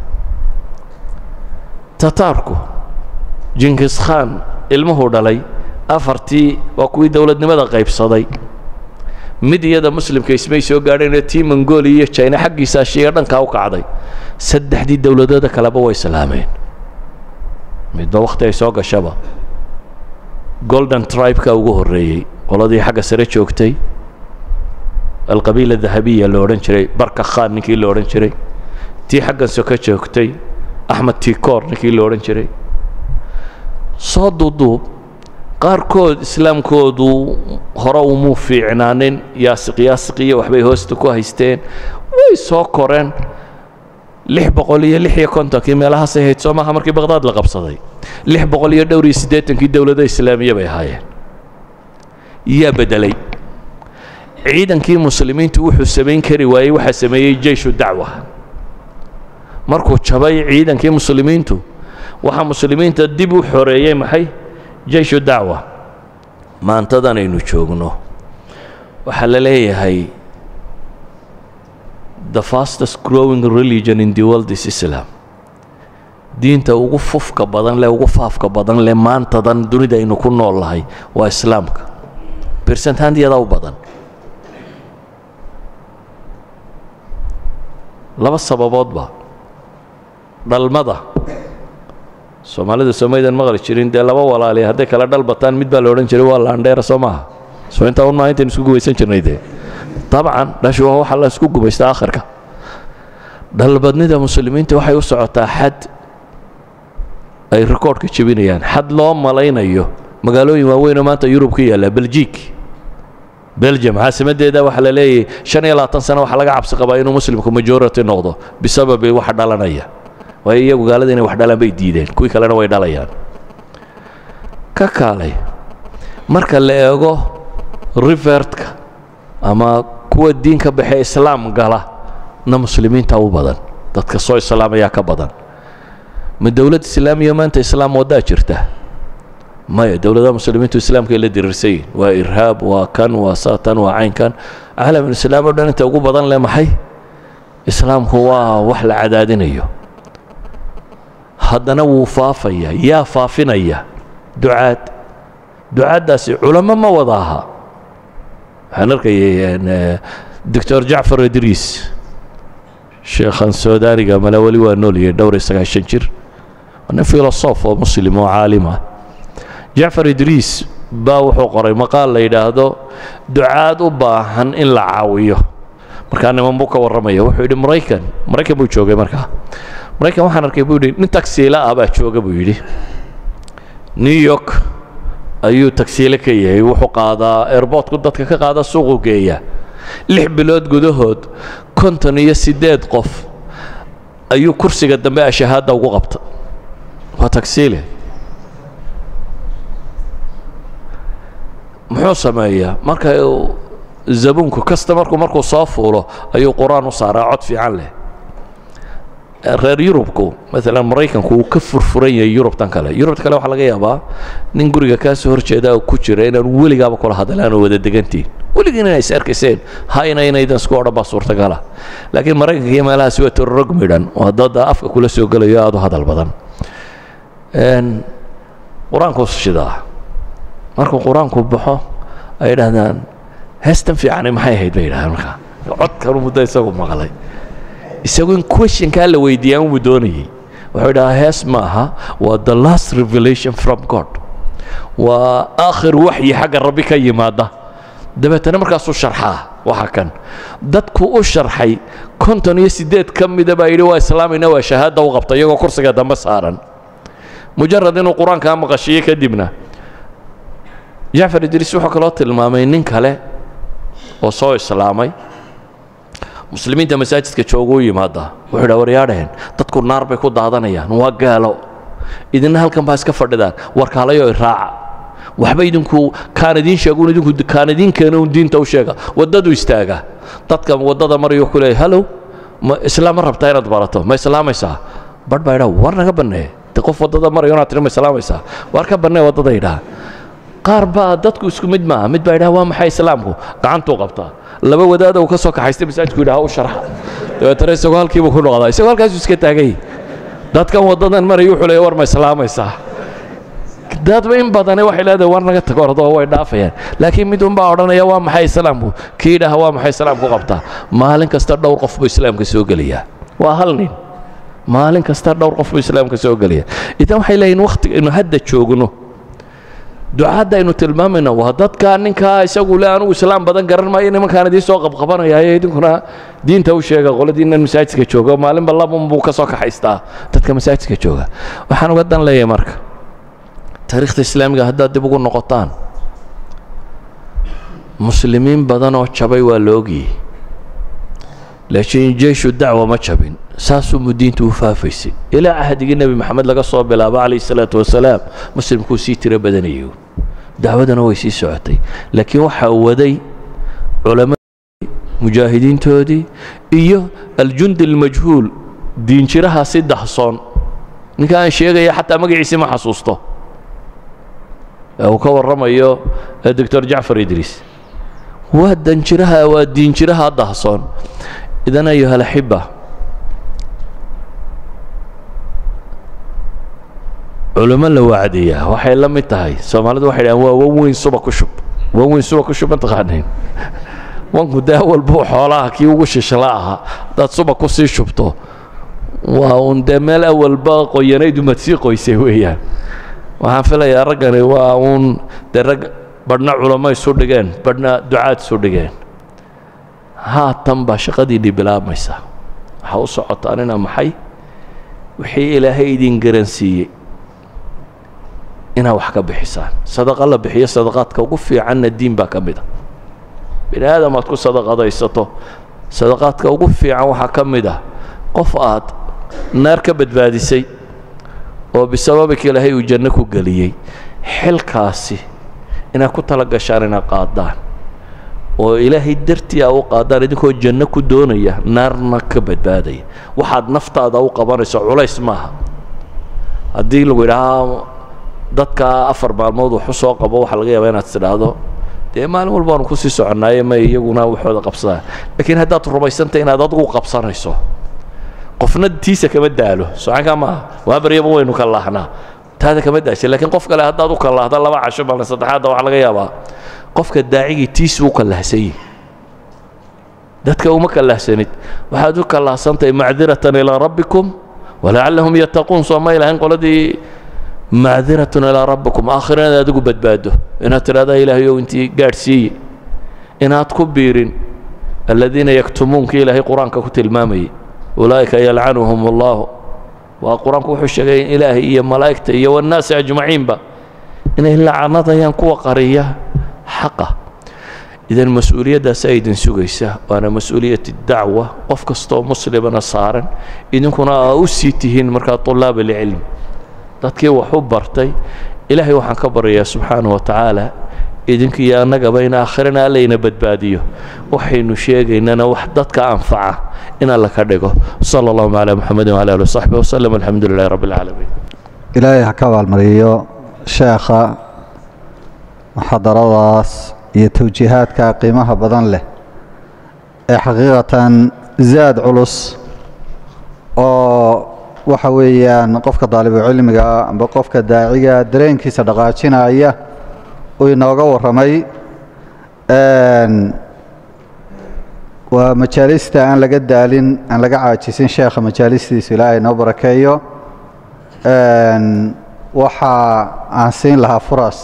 tataarku jinkis khan ilmuhuu dhalay afartii waa kuwii dowladnimada qaybsaday mid iyada muslimka ismay soo gaadheenee tii mongolia iyo jina xaggiisa ashiya dhankaa u kacday saddexdii dowladooda kaleba way islaameen midba wakhti ay soo gashaba golden tribeka ugu horreeyey qoladii xagga sare joogtay alqabiila dahabiya la odhan jiray barka khan ninkii la odhan jiray tii xaggan soka joogtay axmed tikor ninkii la odhan jiray soo duuduub qaarkood islaamkoodu hore umuu fiicnaanin yaasiq yaasiq iyo waxbay hoosta ku haysteen way soo koreen lix boqol iyo lix iyo kontonkii meelahaasay hayd soo maaha markii baqhdaad la qabsaday lix boqol iyo dhowr iyo siddeetankii dowladda islaamiya bay ahaayeen yaa beddelay ciidankii muslimiintu wuxuu samayn kari waayey waxaa sameeyey jeyshu dacwa markuu jabay ciidankii muslimiintu waxaa muslimiinta dib u xoreeyey maxay jeyshu dacwa maantadan aynu joogno waxaa la leeyahay the fastest growing religion in the world is islam diinta ugu fufka badan leh ugu faafka badan leh maantadan dunida aynu ku nool lahay waa islaamka bersenthandiyada u badan laba sababoodba dhalmada soomaalida soomaydan maqli jirin dee laba walaali hadday kala dhal bataan mid baa la odhan jiray waa laandheera soo maaha soo intaa un maa intaynu isku gumaysan jirnay dee dabcan dhashu waa waxa la isku gumaysta akhirka dhalbadnida muslimiinta waxay u socotaa xad ay rikoodhka jebinayaan xad loo malaynayo magaalooyin waaweynoo maanta yurub ka yaalla beljiik belgium caasimaddeeda waxaa la leeyahay shan iyo labaatan sano waxaa laga cabsi qabaa inuu muslimku majority noqdo bisababi waxa dhalanaya waayo iyagu gaalada inay wax dhalaan bay diideen kuwii kalena way dhalayaan ka kaalay marka la eego rivertka ama kuwa diin ka baxee islaam gala na muslimiinta u badan dadka soo islaamayaa ka badan ma dowlad islaamiya maanta islaam waddaa jirta maya dowladaha muslimiintu islaamkay la diriirsan yihin waa irhaab waa kan waa saatan waa caynkan caalamulislaam o dhan inta ugu badan leh maxay islaamku waa wax la cadaadinayo haddana wuu faafaya yaa faafinaya ducaad ducaaddaasi culamo ma wada aha waxaan arkayay doctor jacfar idriis sheekhan suudaaniga male weli waa nooliyay dhowr iyo sagaashan jir waa nin filosof oo muslim oo caalim ah jacfar idriis baa wuxuu qoray maqaal la yidhaahdo ducaad u baahan in la caawiyo markaa niman buu ka warramaya wuxuu yidhi maraykan maraykan buu joogay markaa maraykan waxaan arkay buu yidhi nin tagsiila ah baa jooga buu yidhi new york ayuu tagsiile ka yahay wuxuu qaadaa airboortku dadka ka qaada suuqu geeya lix bilood gudahood konton iyo siddeed qof ayuu kursiga dambe ashahaadda ugu qabta waa tagsiile muxuu sameeyaa marka zabuunku kastamarku markuu soo fuulo ayuu qur-aan u saaraa cod fiican leh reer yurubku maalan maraykanku uu ka furfuran yahay yurubtan kale yurubta kale waxaa laga yaabaa nin guriga kaa soo horjeeda ku jira inaan weligaaba kula hadlaan oo wada degantiin weligiin inay is arkayseen hayna inaydan isku odhan baa suurtagala laakiin maraykanka iyo meelahaasi waa tororog midhan oo haddada afka kula soo gelayo aad u hadal badan qur-aanku shidaa markuu qur-aanku baxo ay yidhaahdaan heestan fiicani maxay ahayd bay yidhahdaan markaa codkanu muddo isagu maqlay isagu in questionkaa la weydiiyaan wuu doonayey wuxuu yidhahaa hees ma aha waa the last revelation from god waa aakhir waxyi xagga rabbi ka yimaada dabeetana markaasuu sharxaa waxa kan dadku u sharxay konton iyo siddeed ka mida baa yidhi waa islaamayna waa shahaada u qabta iyagoo kursiga dambe saaran mujarad inuu qur-aankaa maqashiyo kadibna jacfar idriis wuxuu kaloo tilmaamay nin kale oo soo islaamay muslimiinta masaajidka jooga u yimaada wuxuu dha waryaadhaheen dadku naar bay ku daadanayaan waa gaalo idina halkan baa iska fadhidaan warkaalayo iraaca waxba idinku kaan idiin sheegun idinku kaan idiin keena un diinta u sheega waddadu istaaga dadka waddada marayo ku leeyahy hallow ma islaam ma rabtaa inaad barato ma islaamaysaa badh baa idhaa war naga bannee de qof waddada marayo inaad tiri ma islaamaysaa war ka bannee waddada idhaa qaar baa dadku isku mid maaha mid baa idhaha waa maxay islaamku gacantuu qabtaa laba wadaada uu ka soo kaxaystay masaajidku yidhaha u sharxa dabeetana isagoo halkiibuu ku noqdaa isagoo halkaasuu iska taagay dadkan waddadan maraya wuxuu leeya war ma islaamaysaa dadba in badane waxay leedahay war naga tago ordoo way dhaafayaan laakiin mid unbaa odhanaya waa maxay islaamku kii idhaha waa maxay islaamku qabtaa maalin kasta dhowr qof buu islaamka soo gelayaa waa hal nin maalin kasta dhowr qof buu islaamka soo gelaya idan waxay leeyihin wakhtiga aynu hadda joogno ducaadda aynu tilmaamayna waa dadka ninkaa isagu le anugu islaam badan garan maayo nimankaan idiin soo qabqabanayaayo idinkuna diinta u sheega qoladiinan masaajidka jooga maalinba labun buu ka soo kaxaystaa dadka masaajidka jooga waxaan uga dan leeyahay marka taariikhda islaamiga haddaad dib ugu noqotaan muslimiin badan oo jabay waa la ogyey laakiin jeeshu dacwa ma jabin saasuu diintu u faafaysay ilaa cahdigii nebi maxamed laga soo bilaabo calayh salaatu wasalaam muslimkuu sii tiro badanayay dacwadana way sii socotay laakiin waxaa waday culammadii mujaahidiintoodii iyo aljundi almajhuul diinjiraha si dahsoon ninka aan sheegaya xataa magaciisii ma xasuusto ee uu ka warramayo doctor jacfar idriis waa danjiraha waa diinjiraha dahsoon idan ayuha alaxiba culimo la wacdiyaa waxay la mid tahay soomaalidu waxay dhahaan waa wan weyn suba ku shub wan weyn suba ku shub ma taqaanayn wanku dee walbuu xoolaha kii ugu shishla ahaa haddaad suba ku sii shubto waa uun dee meel awalba qoyanayd umad sii qoysay weeyaan waxaan filayaa raggani waa uun dee rag badhna culamo isu dhigeen badhna ducaad isu dhigeen haatan baa shaqadiinii bilaabmaysa waxaa u socotaanina maxay wixii ilaahay idin garansiiyey inaad wax ka bixisaan sadaqa la bixiyo sadaqaadka ugu fiicanna diin baa ka mid a bini aadam aad ku sadaqadaysato sadaqaadka ugu fiican waxaa ka mid ah qof aad naar ka badbaadisay oo bisababika ilaahay uu janno ku geliyey xilkaasi inaad ku tala gashaan inaad qaadaan oo ilaahay dartii aa u qaadaan idinkoo janno ku doonaya naarna ka badbaadaya waxaad naftaada u qabanayso culays maaha haddii lagu yidhaahaa dadka afar maalmood wax u soo qabo waxaa laga yaabaa inaad tidhaahdo dee maalin walba aanu kusii soconnaaye may iyaguna waxooda qabsadaan laakiin haddaad rumaysantay inaad adigu qabsanayso qofna tiisa kama daalo socankaa maaha waa baryaba waynu ka laahnaa taada kama daashay lakiin qof kale haddaad u kallaahda laba casho maalin saddexaadda waxaa laga yaabaa qofka daacigii tiisu u kallahsanyi dadka uma kallahsanid waxaad u kallahsantahay macdiratan ilaa rabbikum walacallahum yattaquun soo ma ilahayn qoladii macdiratun ilaa rabbikum aakhira inaad adigu badbaado inaad tidhahdaa ilaahayow intii gaadhsiiye inaad ku biirin aladiina yaktumuunka ilaahay qur-aanka ku tilmaamayay ulaa'ika yalcanuhum allahu waa qur-aanku wuxuu sheegay in ilaahay iyo malaa'igta iyo wannaasi ajmaciinba inay lacanadayaan kuwa qariya xaqa idan mas-uuliyaddaasa idin sugaysa waana mas-uuliyat dacwa qof kastoo muslimana saaran idinkuna aa u sii tihiin markaa طulaab اlcilm dadkii wax u bartay ilaahay waxaan ka baryayaa subxaanaه wa tacaala idinkiiyo annagaba in aakhirana allayna badbaadiyo waxaynu sheegaynana wax dadka anfaca in alla ka dhigo salى اllahuma عalى muxamedi وعlى ali وصaxbi وsلم alxamdu lilahi rab اlcaalamiin ilaahay ha ka abaalmariyo sheekha muxadaradaas iyo tawjiihaadka qiimaha badan leh ee xaqiiqatan zaad culus oo waxa weeyaan qofka daalibucilmiga amba qofka daaciga dareenkiisa dhaqaajinaya uu inooga warramay waa majaalista aan laga daalin aan laga caajisin sheekha majaalistiisu ilaahay noo barakeeyo waxa aan siin lahaa furas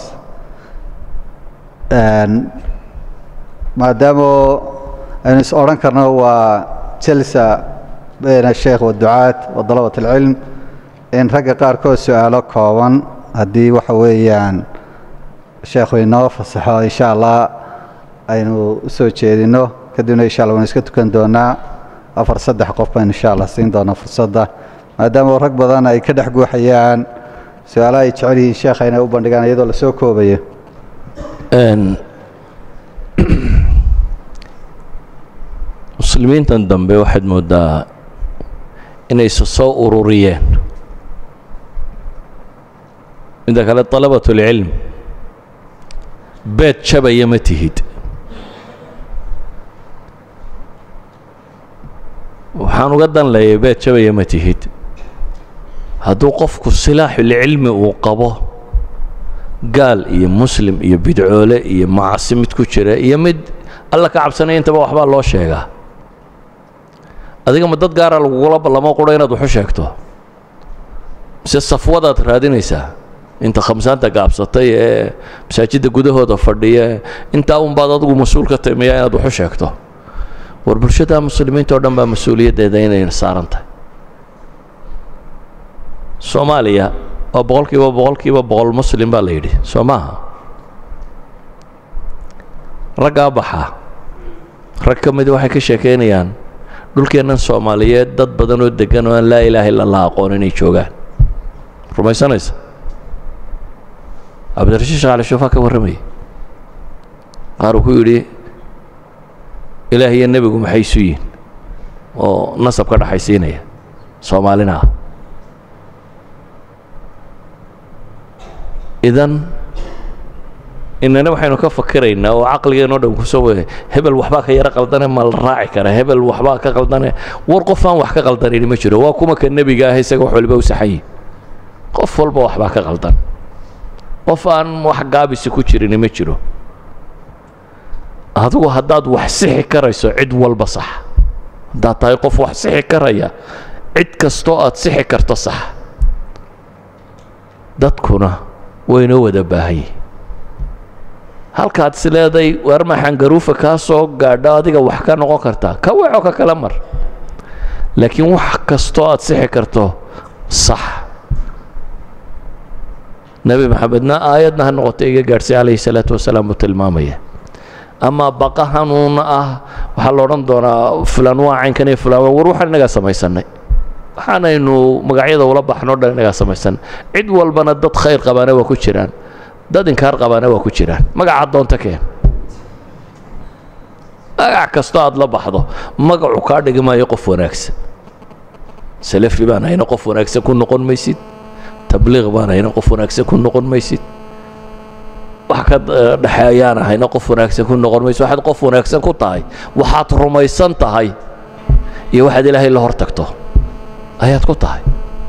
maadaama aynu is odhan karno waa jalsa bayna sheekh waducaad wa dalabat alcilm in ragga qaarkood su-aalo kooban haddii waxa weeyaan sheekhu inoo fasaxo insha allah aynu u soo jeedino kadibna insha allah waynu iska tukan doonaa afar saddex qof baynu insha allah siin doonaa fursadda maadaama rag badan ay ka dhex guuxayaan su-aalaha ay jecel yihiin sheekha inay u bandhigaan iyadoo lasoo koobayo muslimiintan dambe waxaad mooddaa inayse soo ururiyeen midda kale طalabaة اlcilm beed jabaya ma tihid waxaan uga dan leeyay beed jabaya ma tihid hadduu qofku silaaxulcilmi uu qabo gaal iyo muslim iyo bidcoole iyo macasi mid ku jira iyo mid alla ka cabsanaya intaba waxbaa loo sheegaa adiga ma dad gaara lagugula ballamo qura inaad waxu sheegto mise safwadaad raadinaysaa inta khamsaanta gaabsatay ee masaajidda gudahooda fadhiya intaa unbaad adigu mas-uul ka timiyaa inaad waxu sheegto war bulshada muslimiinta o dhan baa mas-uuliyaddeeda inayna saaran tahay soomaaliya waa boqol kiiba boqol kiiba boqol muslim baa la yidhi soo maaha raggaa baxaa rag ka mid waxay ka sheekaynayaan dhulkeennan soomaaliyeed dad badan oo deggan oo aan laa ilaaha illa allah aqoon inay joogaan rumaysanaysa cabdirashiid sheekh cali shuufaa ka warramayay qaar uu ku yidhi ilaah iyo nebigu maxay isu yihin oo nasab ka dhaxaysiinaya soomaalina ah idan inana waxaynu ka fakiraynaa oo caqligeenoo dhan kusoo wegay hebel waxbaa ka yaro qaldane ma la raaci kara hebel waxbaa ka qaldane war qof aan wax ka qaldanayni ma jiro waa kuma ka nebiga ah isaga wax waliba u saxayi qof walba waxbaa ka qaldan qof aan wax gaabisi ku jirini ma jiro adigu haddaad wax sixi karayso cid walba sax haddaad tahay qof wax sixi karaya cid kastoo aad sixi karto sax dadkuna waynoo wada baahanye halkaad is leeday weer maxangaruufa kaa soo gaadho adiga wax ka noqon kartaa ka weco ka kala mar laakiin wax kastoo aad sixi karto sax nebi maxamedna aayadna ha noqotay iga gaadhsay calayhi salaatu wasalaam buu tilmaamaya ama baqa hanuun ah waxaa la odhan doonaa fulan waa caynkan iyo fulan war waxaan innagaa samaysanay waxaanaynu magacyada ula baxno dhan inagaa samaysan cid walbana dad khayr qabaana waa ku jiraan dad inkaar qabaana waa ku jiraan magaca doonta keen magac kastoo aad la baxdo magacu kaa dhigi maayo qof wanaagsan salafi baan hayna qof wanaagsan ku noqon maysid tabliiq baan hayna qof wanaagsan ku noqon maysid wax ka dhexeeyaan ahayna qof wanaagsan ku noqon maysid waxaad qof wanaagsan ku tahay waxaad rumaysan tahay iyo waxaad ilaahay la hor tagto ayaad ku tahay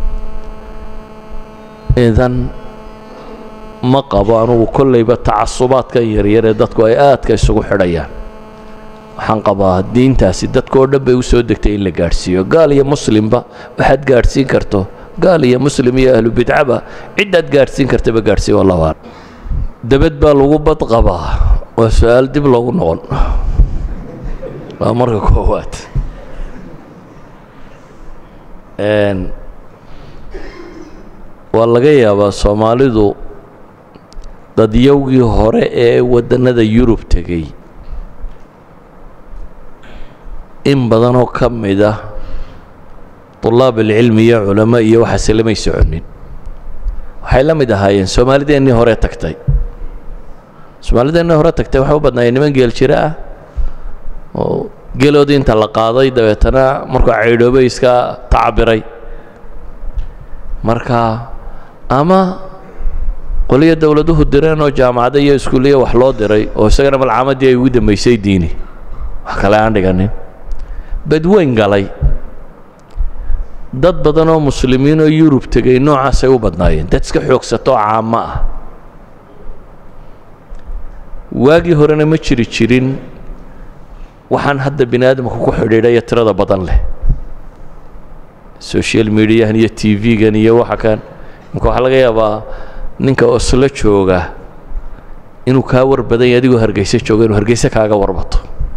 idan ma qabo anugu kollayba tacasubaadkan yaryar ee dadku ay aadka isugu xidhayaan waxaan qabaa diintaasi dadka oo dhan bay u soo degtay in la gaadhsiiyo gaal iyo muslimba waxaad gaadhsiin karto gaal iyo muslim iyo ahlu bidcaba ciddaad gaadhsiin kartaba gaadhsii wallahu aclam dabad baa lagu bad qabaa waa su-aal dib loogu noqon waa marka koowaad waa laga yaabaa soomaalidu dadyowgii hore ee waddannada yurub tegey in badanoo ka mid ah طulaab alcilmi iyo culamo iyo waxaase lamay soconin waxay la mid ahaayeen soomaalideennii hore tagtay soomaalideennii hore tagtay waxay u badnaayeen niman geel jiro ah oo geeloodii inta la qaaday dabeetana markuu caydhoobay iska tacabiray marka ama qoliyo dowladuhu direen oo jaamacada iyo iskuuliya wax loo diray oo isagana malcaamadii ay ugu dambaysay diini wax kale aan dhiganin badweyn galay dad badan oo muslimiin oo yurub tegay noocaasay u badnaayeen dad iska xoogsato oo caamo ah waagii horena ma jiri jirin waxaan hadda bini aadamka ku xidhiidhaya tirada badan leh social mediahan iyo t v-gan iyo waxa kan imka waxaa laga yaabaa ninka oslo jooga inuu kaa war badanya adigoo hargeyse jooga inuu hargeyse kaaga warbato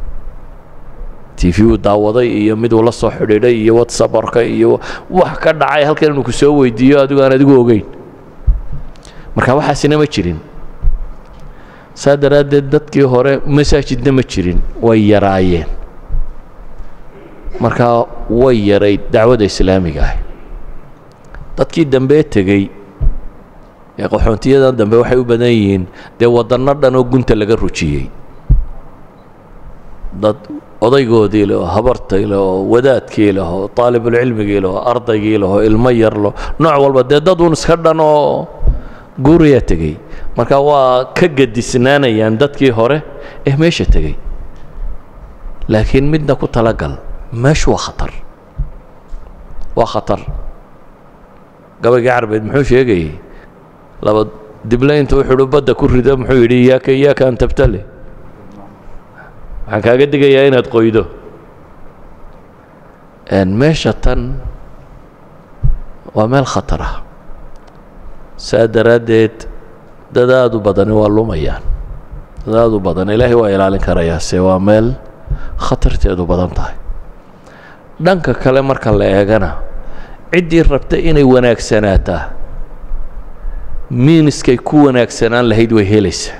t v uu daawaday iyo mid uu la soo xidhiidhay iyo whatsapporka iyo wax ka dhacay halkan inuu ku soo weydiiyo adigu aan adigu ogeyn marka waxaasina ma jirin saa daraaddeed dadkii hore masaajidna ma jirin way yaraayeen markaa way yarayd dacwadda islaamiga ah dadkii dambee tegey ee qaxoontiyadan dambe waxay u badan yihiin dee waddanno dhan oo gunta laga rujiyey dad odaygoodii leh oo habartay leh oo wadaadkii leh oo taalibulcilmigii leh oo ardaygii leh oo ilmo yar leh nooc walba dee dad uun iska dhan oo guuriyaa tegey marka waa ka gadisnaanayaan dadkii hore ee meesha tegey laakiin midna ku talagal meeshu waa khatar waa khatar gabaygii carbeed muxuu sheegayey laba dible intuu wuxuuhi badda ku rido muxuu yidhi iyaaka iyaaka an tabtale waxaan kaaga digayaa inaad qoydo meesha tan waa meel khatar ah saa daraaddeed dad aad u badani waa lumayaan dad aad u badan ilaahay waa ilaalin karayaa se waa meel khatarteedu badan tahay dhanka kale marka la eegana ciddii rabta inay wanaagsanaataa miiniskay ku wanaagsanaan lahayd way helaysaa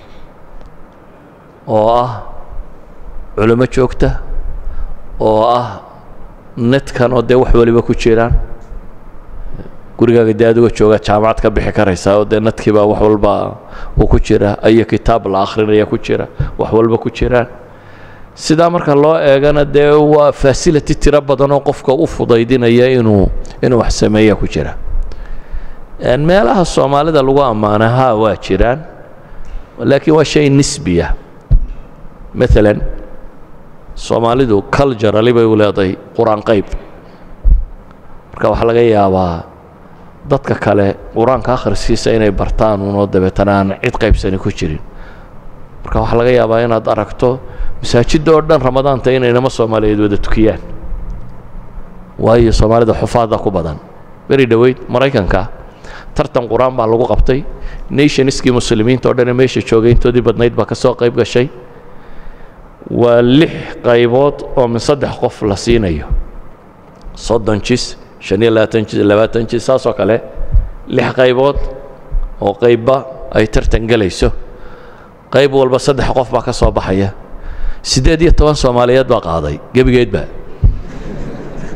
oo ah culimo joogta oo ah netkan oo dee wax waliba ku jiraan gurigaaga dee adigoo joogaa jaamacad ka bixi karaysaa oo dee nadkiibaa wax walba uu ku jira ayo kitaab la akhrinaya ku jira wax walba ku jiraan sidaa marka loo eegana dee waa fasility tiro badan oo qofka u fudaydinaya inuu inuu wax sameeya ku jira meelaha soomaalida lagu ammaana ha waa jiraan laakiin waa shay nisbiya maalan soomaalidu culturali bay u leedahay qur-aan qayb marka waxaa laga yaabaa dadka kale qur-aanka akhriskiisa inay bartaan unoo dabeetana aan cid qaybsani ku jirin marka waxaa laga yaabaa inaad aragto masaajidda oo dhan ramadaanta inay inama soomaaliyeed wada tukiyaan waayo soomaalida xufaada ku badan beri dhoweyd maraykanka tartan qur-aan baa lagu qabtay nationskii muslimiinta o dhanee meesha joogay intoodii badnayd baa ka soo qayb gashay waa lix qaybood oo min saddex qof la siinayo soddon jis shan iyo labaatan jis labaatan jis saasoo kale lix qaybood oo qaybba ay tartan gelayso qayb walba saddex qof baa ka soo baxaya siddeed iyo toban soomaaliyeed baa qaaday gebigeedba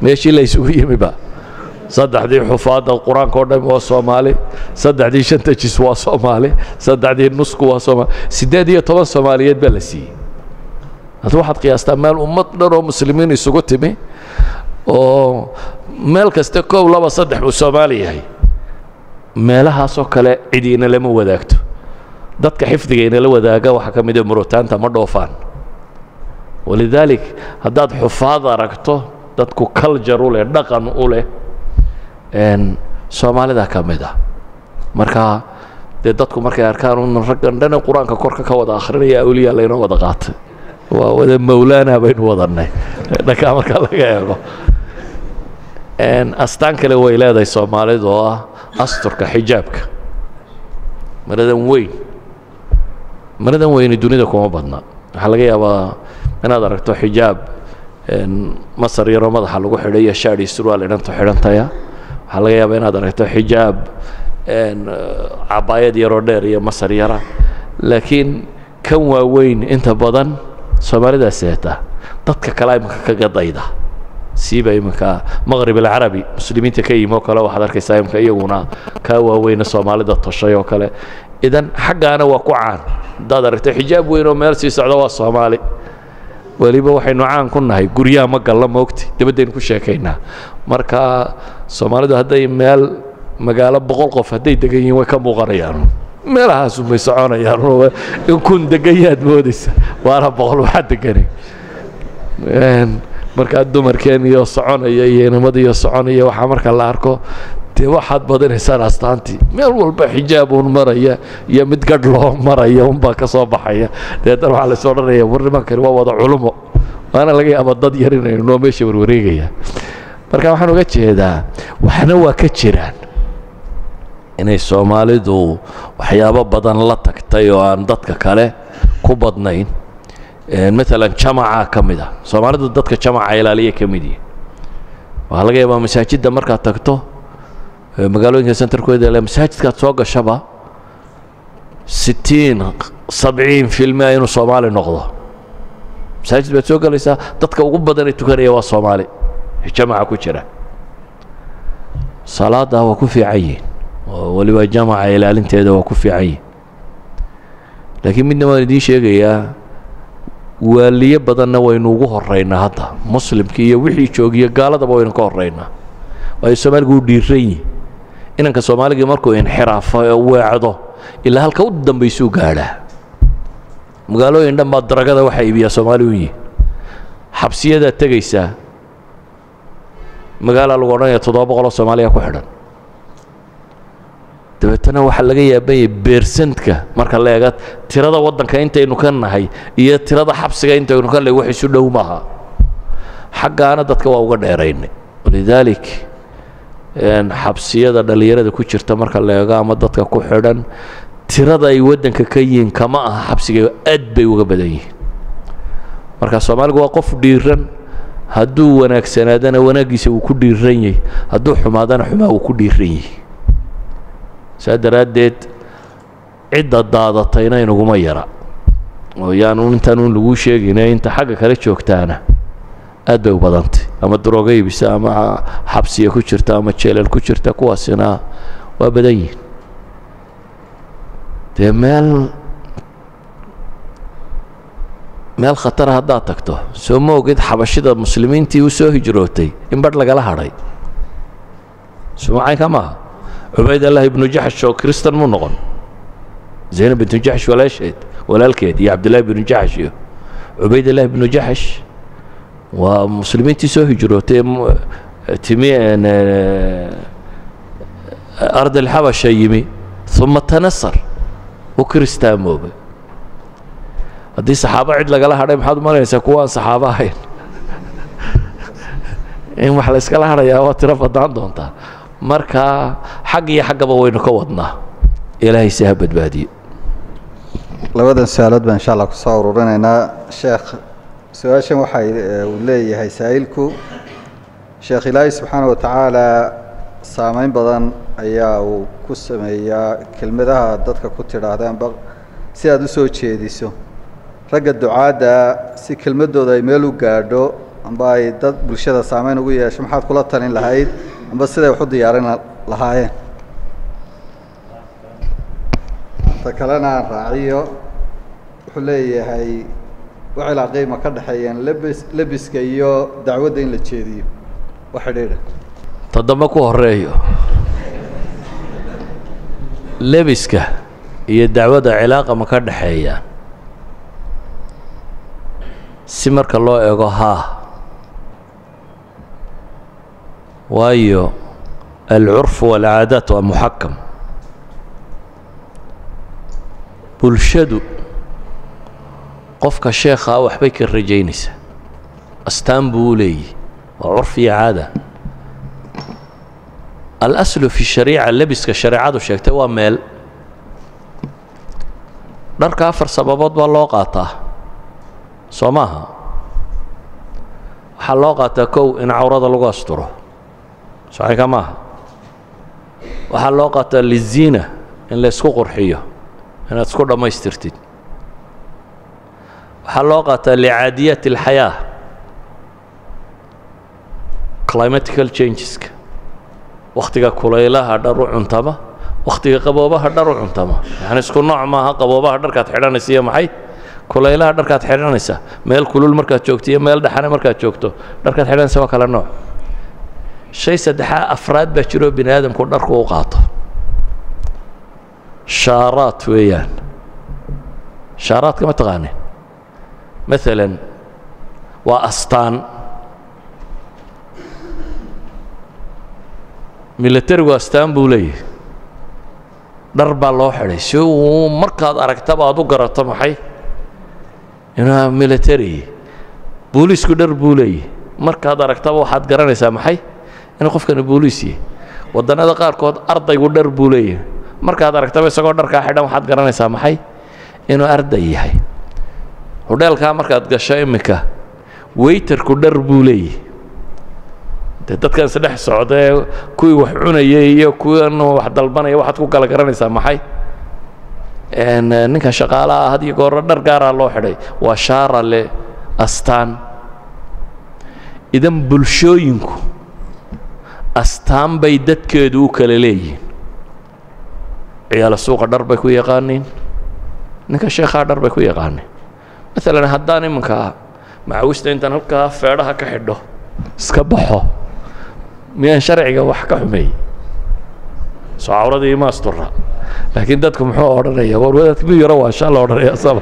meeshii la isugu yimiba saddexdii xufaadda qur-aanka o dhan waa soomaali saddexdii shanta jis waa soomaali saddexdii nusku waa soomaali siddeed iyo toban soomaaliyeed baa la siiyey hadda waxaad qiyaastaa meel ummad dhan oo muslimiin isugu timi oo meel kasta koob laba saddex buu soomaali yahay meelahaasoo kale cidiina lama wadaagto dadka xifdiga inala wadaaga waxaa ka mid ah murutaanta ma dhoofaan walidaalik haddaad xufaad aragto dadku culture u leh dhaqan u leh soomaalida ka mid ah marka dee dadku markay arkaan un raggan dhana qur-aanka korka ka wada akhrinaya awliya laynoo wada qaatay waa wada mawlaana baynu wadannay dhankaa marka laga eego astaan kale way leedahay soomaalidu oo ah asturka xijaabka maradan weyn maradan weyni dunida kuma badna waxaa laga yaabaa inaad aragto xijaab masar yaroo madaxa lagu xidhay iyo shaadh iyo surwaal idhanto xidhantaya waxaa laga yaabaa inaad aragto xijaab cabaayad yaroo dheer iyo masar yara laakiin kan waaweyn inta badan soomaalidaa seeta dadka kale iminka kaga dayda siiba iminka maqrib alcarabi muslimiinta ka yimi oo kale waxaad arkaysaa iminka iyaguna kaa waaweyna soomaalida toshay oo kale idan xaggaana waa ku caan haddaad aragto xijaab weyn oo meel sii socda waa soomaali weliba waxaynu caan ku nahay guryaha ma galla moogti dabaddaynu ku sheekaynaa marka soomaalidu hadday meel magaalo boqol qof hadday degan yihiin way ka muuqanayaan meelahaasunbay soconayaan in kun degan yaad moodaysa waana boqol waxaa deganay markaa dumarkeen iyo soconaya iyo inamadiiyo soconaya waxaa marka la arko dee waxaad badinaysaan astaantii meel walba xijaab uun maraya iyo mid gadh loo maraya unbaa ka soo baxaya deetan waxaa lays odhanaya war nimankani waa wada culumo waana laga yaaba dad yar inaynu noo meesha warwareegaya marka waxaan uga jeedaa waxna waa ka jiraan inay soomaalidu waxyaabo badan la tagtay oo aan dadka kale ku badnayn maalan jamacaa ka mid ah soomaalidu dadka jamaca ilaaliya ka mid yihin waxaa laga yaabaa masaajidda markaad tagto magaalooyinka centerkooda le masaajidkaad soo gashaba sittiin sabciin filmia inuu soomaali noqdo masaajid baad soo gelaysaa dadka ugu badan ee tukanaya waa soomaali jamaca ku jira salaadda waa ku fiican yihin oo weliba jamaca ilaalinteeda waa ku fiican yihin laakiin midna waan idiin sheegayaa waaliye badanna waynu ugu horaynaa hadda muslimkii iyo wixii joogiyo gaaladaba waynu ka horaynaa waayo soomaaligu uu dhiiran yihi inanka soomaaligii markuu inxiraafo ee weecdo ilaa halka u dambaysuu gaadhaa magaalooyin dhan baa daragada waxaa iibiyaa soomaali u yihi xabsiyadaad tegaysaa magaalaa lagu odhanaya toddoba boqoloo soomaaliya ku xidhan dabeetana waxaa laga yaabanya beersantka marka la eega tirada waddanka intaynu ka nahay iyo tirada xabsiga intaynu ka nahay wax isu dhow maaha xaggaana dadka waa uga dheeraynay walidaalik xabsiyada dhallinyarada ku jirta marka la eego ama dadka ku xidhan tirada ay waddanka ka yihiin kama aha xabsiga aad bay uga badan yihiin marka soomaaligu waa qof dhiiran hadduu wanaagsanaadana wanaaggiisa wuu ku dhiiran yahay hadduu xumaadana xumaa wuu ku dhiiran yahay saa daraaddeed cidda daadatayna inaguma yara oo yaanu intaanu laguu sheegayna inta xagga kale joogtaana aad bay u badantay ama darooga iibisa ama xabsiya ku jirta ama jeelal ku jirta kuwaasina waa badan yihin dee meel meel khatara haddaad tagto soo ma ogid xabashida muslimiintii u soo hijrootay in badh lagala hadhay sumacayka maaha cubaydallah ibnu jaxsh oo kristan mu noqon zaynab bintu jaxsh walaasheed walaalkeed iyo cabdillahi binu jaxsh iyo cubaydallah ibnu jaxsh waa muslimiintii soo hijrootay timi ard alxabasha yimi uma tanasar u kiristaamoobay haddii saxaabo cid lagala hadhay maxaad umalanaysaa kuwa aan saxaabo ahayn in wax la yskala hadhayaa waa tiro badnaan doontaa marka xag iyo xaggaba waynu ka wadnaa ilaahay si ha badbaadiyo labadan su-aalood baan insha allah ku soo ururinaynaa sheekh su-aashan waxa uu leeyahay saa'ilku sheekh ilaahay subxaana wa tacaala saameyn badan ayaa uu ku sameeyaa kelmadaha dadka ku tidhaahdaanba si aad u soo jeediso ragga ducaadda si kelmaddooda ay meel u gaadho amba ay dad bulshada saameyn ugu yeesho maxaad kula talin lahayd amba siday wax u diyaarin lahaayeen ta kalena aan raaciyo wuxuu leeyahay wax ilaaqay ma ka dhexeeyeen lebis lebiska iyo dacwadda in la jeediyo wax xidhiidha toddoba ku horeeyo lebiska iyo dacwadda cilaaqa ma ka dhexeeyaan si marka loo eego haa waayo alcurfu waalcaadaat waa muxakam bulshadu qofka sheekhaa waxbay ka rajaynaysaa astaan buu u leeyihi waa curf iyo caada alaslu fi shariica lebiska shareecadu sheegtay waa meel dharka afar sababood baa loo qaataa soo maaha waxaa loo qaataa kow in cawrada lagu asturo saxiika maaha waxaa loo qaataa liziina in la ysku qurxiyo inaad isku dhammaystirtid waxaa loo qaataa licaadiyaat اlxayaa climatical changeska wakhtiga kulaylaha dhar u cuntama wakhtiga qaboobaha dhar u cuntama yani isku nooc maaha qaboobaha dharkaad xidhanaysa iyo maxay kulaylaha dharkaad xidhanaysa meel kulul markaad joogto iyo meel dhaxane markaad joogto dharkaad xidhanaysa waa kala nooc shay saddexaa afraad baa jiroo bini aadamku dharku u qaato shaaraad weeyaan shaaraadka ma taqaanin maalan waa astaan milatarigu astaan buu leeyahay dhar baa loo xidhay si uu markaad aragtaba aad u garato maxay inaa milatari booliisku dhar buu leeyahay markaad aragtaba waxaad garanaysaa maxay inuu qofkani booliis yahay waddannada qaarkood ardaygu dhar buu leeyahay markaad aragtaba isagoo dharkaa xidhan waxaad garanaysaa maxay inuu arday yahay hodheelkaa markaad gasho iminka weytarku dhar buu leeyahay dee dadkan isdhex socdaee kuwii wax cunayay iyo kuwan wax dalbanaya waxaad ku kala garanaysaa maxay ninka shaqaalaha had iyo gooro dhar gaaraa loo xidhay waa shaara le astaan idan bulshooyinku astaan bay dadkeedu u kala leeyihiin ciyaalo suuqa dhar bay ku yaqaaniin ninka sheekhaa dhar bay ku yaqaaniin maalan haddaan iminka macawista intaan halkaa feedhaha ka xidho iska baxo miyaan sharciga wax ka xumeeyey soo cawradii ima astura laakiin dadku muxuu odhanaya war wadaadka mi yaro waa shaa la odhanaya saba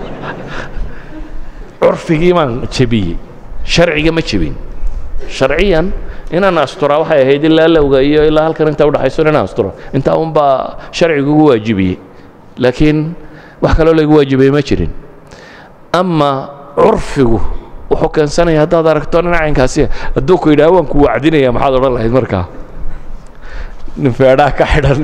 curfigii maan jebiyey sharciga ma jebin sharciyan inaan asturaa waxay ahayd ilaa lowga iyo ilaa halkan inta udhaxayso inaan asturo intaa unbaa sharcigu ugu waajibiyey laakiin wax kaloo laygu waajibiyey ma jirin ama curfigu wuxuu keensanaya haddaad aragto nin caynkaasi hadduu ku yidhaha waan ku wacdinaya maxaad odhan lahayd markaa nin feedhaa ka xidhan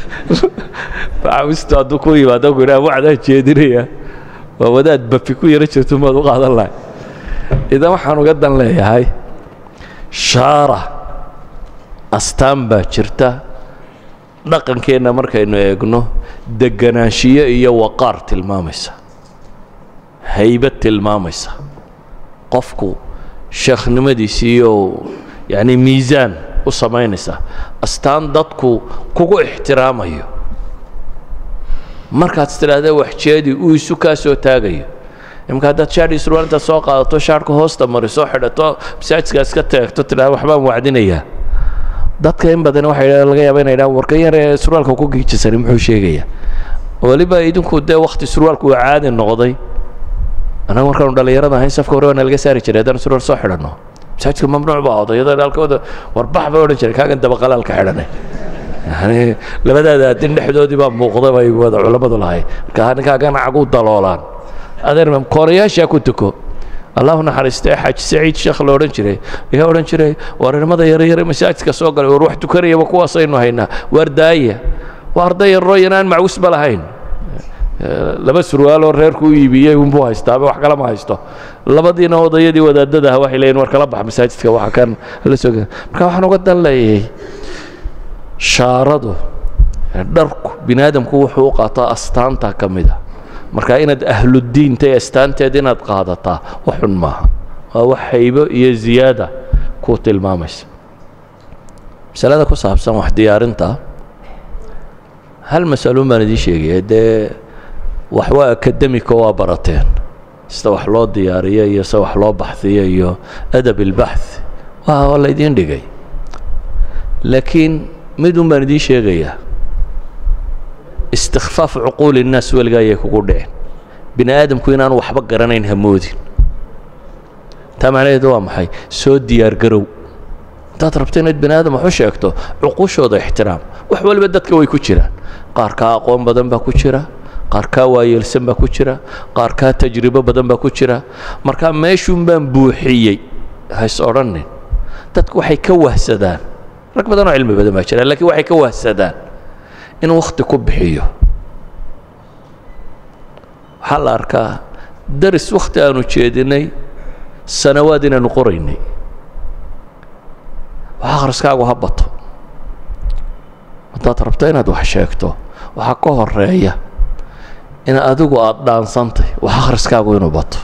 macawistu hadduu ku yimaado ku yidhaha wacdaan jeedinaya waa wadaad bafi ku yaro jirto maad u qaadan lahay idan waxaan uga dan leeyahay shaara astaan baa jirta dhaqankeenna markaynu eegno deganaanshiyo iyo waqaar tilmaamaysa haybad tilmaamaysa qofku sheekhnimadiisiiyo yacni miisaan u samaynaysa astaan dadku kugu ixtiraamayo markaad tidhaahda waxjeedi uu isu kaa soo taagayo imika haddaad shaadhii surwaal intaad soo qaadato shaadhka hoosta mariso xidhato masaajidka iska teegto tidhahda waxbaan wacdinayaa dadka in badan waxay laga yaaba inay dhahaan warka yar ee surwaalka ku giijisani muxuu sheegayaa weliba idinku dee wakhti surwaalku uu caadi noqday annaga markaanu dhallinyarada ahayn safka hore waana laga saari jiray haddaan surwaal soo xidhanno masaajidka mamnuuc baa odayada dhaalkooda warbax bay odhan jiray kaagan dabaqalaalka xidhanay yani labadaada adin dhexdoodii baa muuqda bay wada culammadu lahay marka ninkaagan cagu daloolaan adeer koonayaashaa ku tuko allahu naxariistee xaaji saciid sheekh la odhan jiray ayaa odhan jiray war irmada yaryare masaajidka soo galay war wax tukanayaba kuwaasaynu haynaa waar daaya waa arday yaroo yanaan macwisba lahayn laba surwaaloo reerku u iibiyey unbuu haystaaba wax kale ma haysto labadiina odayadii wadaadada ah waxay leeyihin war kala bax masaajidka waxa kan la soo marka waxaan uga dan leeyahay shaaradu dharku bini aadamku wuxuu u qaataa astaanta ka mid a marka inaad ahluddiinta ee astaanteed inaad qaadataa wax xun maaha waa wax haybo iyo ziyaada kuu tilmaamaysa masalada ku saabsan wax diyaarinta hal masaloun baan idiin sheegaya dee wax waa akademiko waa barateen sida wax loo diyaariyo iyo sida wax loo baxhiyo iyo adab ilbaxth waa waa la idiin dhigay laakiin midun baan idiin sheegayaa istikfaaf cuquuli innaas weligaa ayay kugu dhicin bini aadamku inaanu waxba garanayn hamoodin taa macnaheedu waa maxay soo diyaar garow intaad rabto inaad bini aadam wax u sheegto cuquushooda ixtiraam wax waliba dadka way ku jiraan qaar kaa aqoon badan baa ku jira qaar kaa waayeelsan baa ku jira qaar kaa tajribo badan baa ku jira markaa meeshuun baan buuxiyey hays odhanin dadku waxay ka wahsadaan rag badan oo cilmi badan baa jira lakiin waxay ka wahsadaan in wakhti ku bixiyo waxaa la arkaa daris wakhti aanu jeedinay sanawaad inaanu qoraynay wax akhriskaagu ha bato haddaad rabto inaad wax sheegto waxaa ka horeeya in adigu aada dhaansantay wax akhriskaagu inuu bato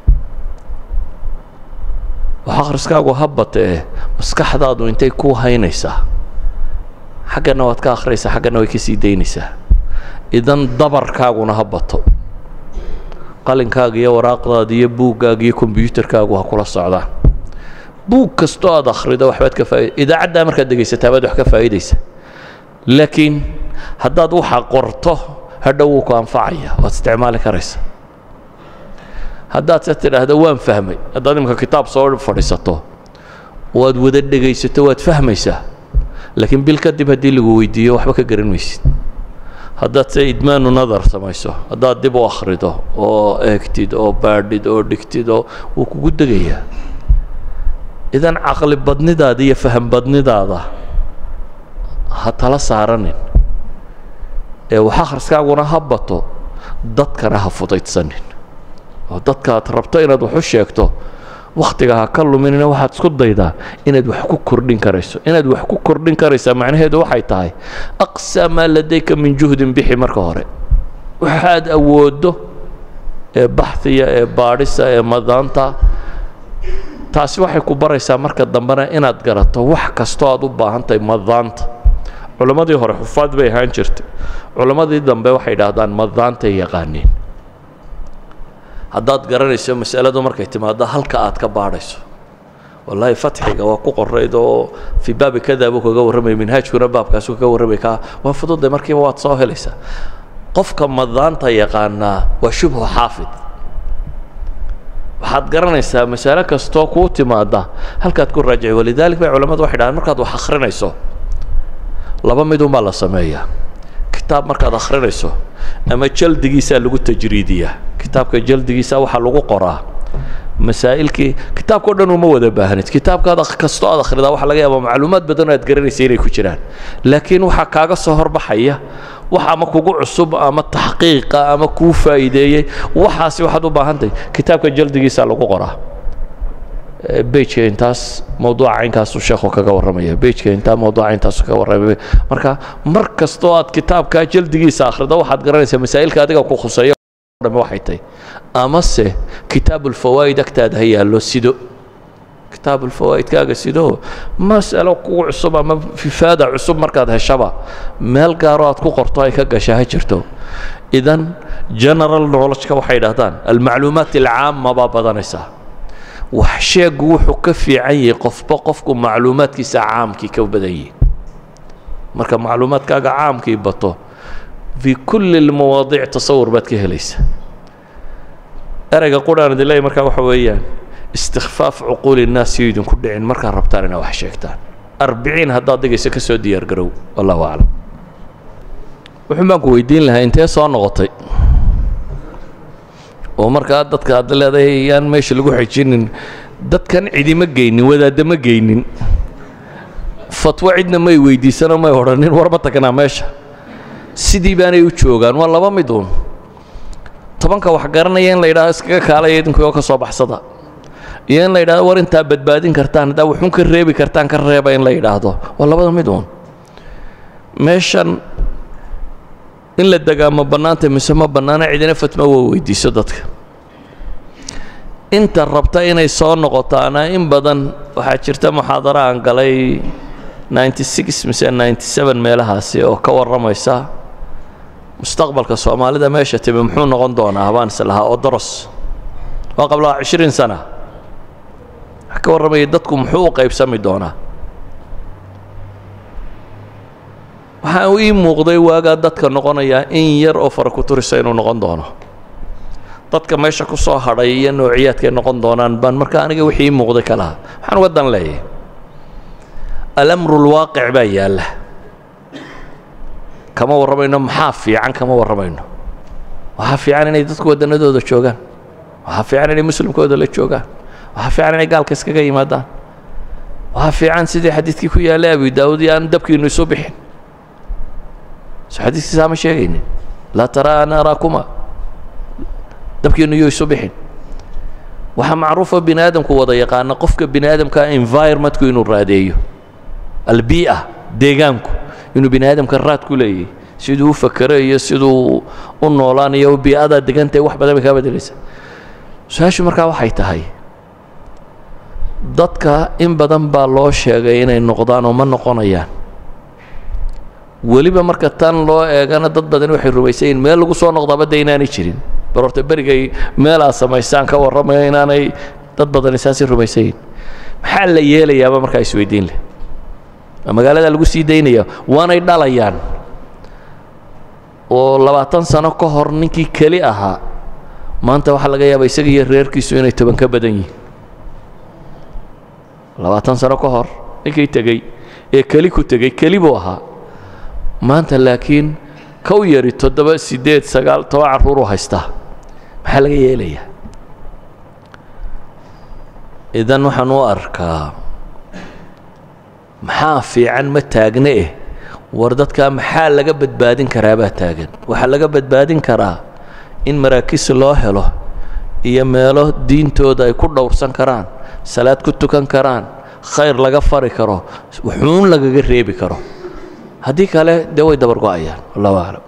wax akhriskaagu ha batee maskaxdaadu intay ku haynaysaa xaggana waad ka akhriyaysaa xaggana way ka sii daynaysaa idan dabarkaaguna ha bato qalinkaaga iyo waraaqdaada iyo buuggaaga iyo kombyuutarkaagu ha kula socdaan buug kastoo aad akhrido waxbaad ka faa'id idaacaddaa markaad dhegaysataa baad wax ka faa'idaysa laakiin haddaad waxa qorto hadhow wuu ku anfacaya waad isticmaali karaysa haddaad se tidhaahdo waan fahmay haddaad imika kitaab soo fadhiisato waad wada dhegaysato waad fahmaysaa laakiin bil kadib haddii lagu weydiiyo waxba ka garan maysid haddaad se idmaanu nadar samayso haddaad dib u akhrido oo eegtid oo baadhid oo dhigtid oo wuu kugu degayaa idan caqli badnidaada iyo faham badnidaada ha tala saaranin ee wax akhriskaaguna ha bato dadkana ha fudaydsanin oo dadka aad rabto inaad wax u sheegto wakhtiga ha ka luminina waxaad isku daydaa inaad wax ku kordhin karayso inaad wax ku kordhin karaysaa macnaheedu waxay tahay aqsa maa ladayka min juhdin bixi marka hore waxaad awooddo ee baxhiya ee baadhisa ee madaanta taasi waxay ku baraysaa marka dambena inaad garato wax kastoo aad u baahan tahay madaanta culammadii hore xufaad bay ahaan jirtay culammadii dambe waxay idhaahdaan madaantay yaqaaniin haddaad garanayso masaladu markay timaado halka aad ka baadhayso wallaahi fatxiga waa ku qorayd oo fii baabi kada buu kaga warramaya minhaajkuna baabkaasu kaga warramay kaa waa fududay markiiba waad soo helaysaa qofka madaanta yaqaanaa waa shubhu xaafid waxaad garanaysaa masale kastoo kuu timaada halkaad ku raajici walidaalik bay culamadu waxay dhahaan markaad wax akhrinayso laba midun baa la sameeyaa kitaab markaad akhrinayso ama jaldigiisaa lagu tajriidiyaa kitaabka jaldigiisa waxaa lagu qoraa masaa'ilkii kitaabkao dhan uma wada baahnid kitaabkaad kastoo aad akhridaa waxaa laga yaabaa macluumaad badan oo aad garanaysa inay ku jiraan laakiin waxaa kaaga soo horbaxaya wax ama kugu cusub ama taxqiiqa ama kuu faa'iideeyey waxaasi waxaad u baahantahay kitaabka jaldigiisa lagu qoraa bejka intaas mawduuca caynkaasu sheekhu kaga warramaya bejka intaa mawduuca intaasu kaga warramaya marka mar kastoo aad kitaabkaa jaldigiisa akhrido waxaad garanaysaa masaa'ilka adiga ku khuseeyo dhame waxay tahay amase kitaabulfawaa'id agtaada ha yaallo sido kitaabulfawaa'idkaaga sido mas'alo kugu cusub ama fifaada cusub markaad heshaba meel gaaroo aad ku qorto ay ka gasha ha jirto idan general knowledgeka waxay idhahdaan almacluumaat alcaama baa badanaysaa wax sheegu wuxuu ka fiican yahay qofba qofku macluumaadkiisa caamkii ka badan yihi marka macluumaadkaaga caamkii bato fii kulli lmawaadiic tasawur baad ka helaysa ereyga quraan idin leeyahy markaa waxa weeyaan istikfaaf cuquuli innaas iyo idinku dhicin markaad rabtaan inaad wax sheegtaan arbiciin haddaad dhigayso ka soo diyaar garow wallahu aclam wuxuun baan ku weydiin lahaa intee soo noqotay oo markaa dadka aad leedahay yaan meesha lagu xejinin dadkan cidima geynin wadaadda ma geynin fatwo cidna may weydiisanoo may odhanin war ma tagnaa meesha sidii baanay u joogaan waa laba mid uun tobanka wax garanaya in la yidhahdo iskaga kaalaya idinkuoo ka soo baxsada iyo in la yidhahdo war intaa badbaadin kartaan haddaa wuxuun ka reebi kartaan ka reeba in la yidhaahdo waa labada mid uun meeshan in la degaa ma bannaanta mise ma bannaana cidina fatma waa weydiiso dadka inta rabta inay soo noqotaana in badan waxaa jirta muxaadaro aan galay mise meelahaasi oo ka warramaysa mustaqbalka soomaalida meesha timi muxuu noqon doonaa baan is lahaa oo daros waa qablaa cishriin sana wax ka warramaya dadku muxuu u qaybsami doonaa waxaa ii muuqday waagaa dadka noqonayaa in yar oo fara ku turisa inuu noqon doono dadka meesha ku soo hadhay iyo noociyaadkay noqon doonaan baan marka aniga wixii ii muuqday ka lahaa waxaan uga dan leeyahay alamru lwaaqic baa yaalla kama warramayno maxaa fiican kama warramayno waxaa fiican inay dadku wadannadooda joogaan waxaa fiican inay muslimkooda la joogaan waxaa fiican inay gaalka iskaga yimaadaan waxaa fiican sidii xadiidkii ku yaallay abi daawud iyo aan dabkiinnu isu bixin so xadiiskiisaa ma sheegaynin laa taraa ana araakuma dabkiinnu iyo isu bixin waxaa macruufa bini aadamku wada yaqaana qofka bini aadamka environmentku inuu raadeeyo albii'a deegaanku inuu bini aadamka raad ku leeyahy siduu u fakero iyo siduu u noolaanayo bii'adaa degantahay wax badan bay kaa bedelaysa su-aashu markaa waxay tahay dadka in badan baa loo sheegay inay noqdaan oo ma noqonayaan weliba marka tan loo eegana dad badani waxay rumaysayiin meel lagu soo noqdaaba dee inaanay jirin bar horta berigay meel aad samaystaan ka warramaya inaanay dad badani saasi rumaysayiin maxaa la yeelayaaba markaa isweydiin leh magaalada lagu sii daynaya waanay dhalayaan oo labaatan sano ka hor ninkii keli ahaa maanta waxaa laga yaaba isaga iyo reerkiisu inay toban ka badan yihiin labaatan sano ka hor ninkii tegey ee keli ku tegey keli buu ahaa maanta laakiin kow yari toddoba siddeed sagaal toban carruuruu haystaa maxaa laga yeelayaa idan waxaan u arkaa maxaa fiican ma taagne eh war dadkaa maxaa laga badbaadin karaabaa taagan waxaa laga badbaadin karaa in maraakiis loo helo iyo meelo diintooda ay ku dhowrsan karaan salaad ku tukan karaan khayr laga fari karo wuxuun lagaga reebi karo haddii kale dee way dabar go-ayaan wallahu aclam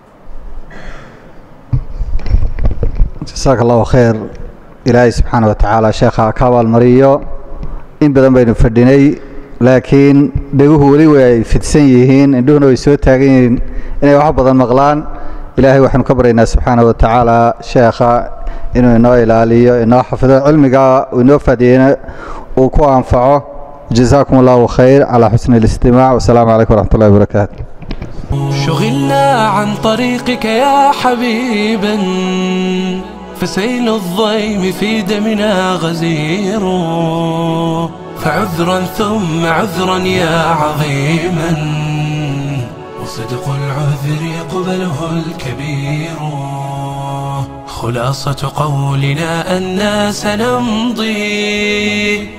jasaaka allahu khayr ilaahay subxaana wa tacaala sheekha ka abaalmariyo in badan baynu fadhinay laakiin dheguhu weli way ay fidsan yihiin indhuhuna way soo taagan yihiin inay wax badan maqlaan ilaahay waxaanu ka baryaynaa subxaana wa tacaala sheekha inuu inoo ilaaliyo inoo xafido cilmiga uu inoo faadiyeyna uu ku anfaco جزاكم الله خير على حسن الاستماع والسلام عليكم ورحمة الله وبركاته شغلنا عن طريقك يا حبيبا فسيل الضيم في دمنا غزير فعذرا ثم عذرا يا عظيما وصدق العذر يقبله الكبير خلاصة قولنا أنا سنمضي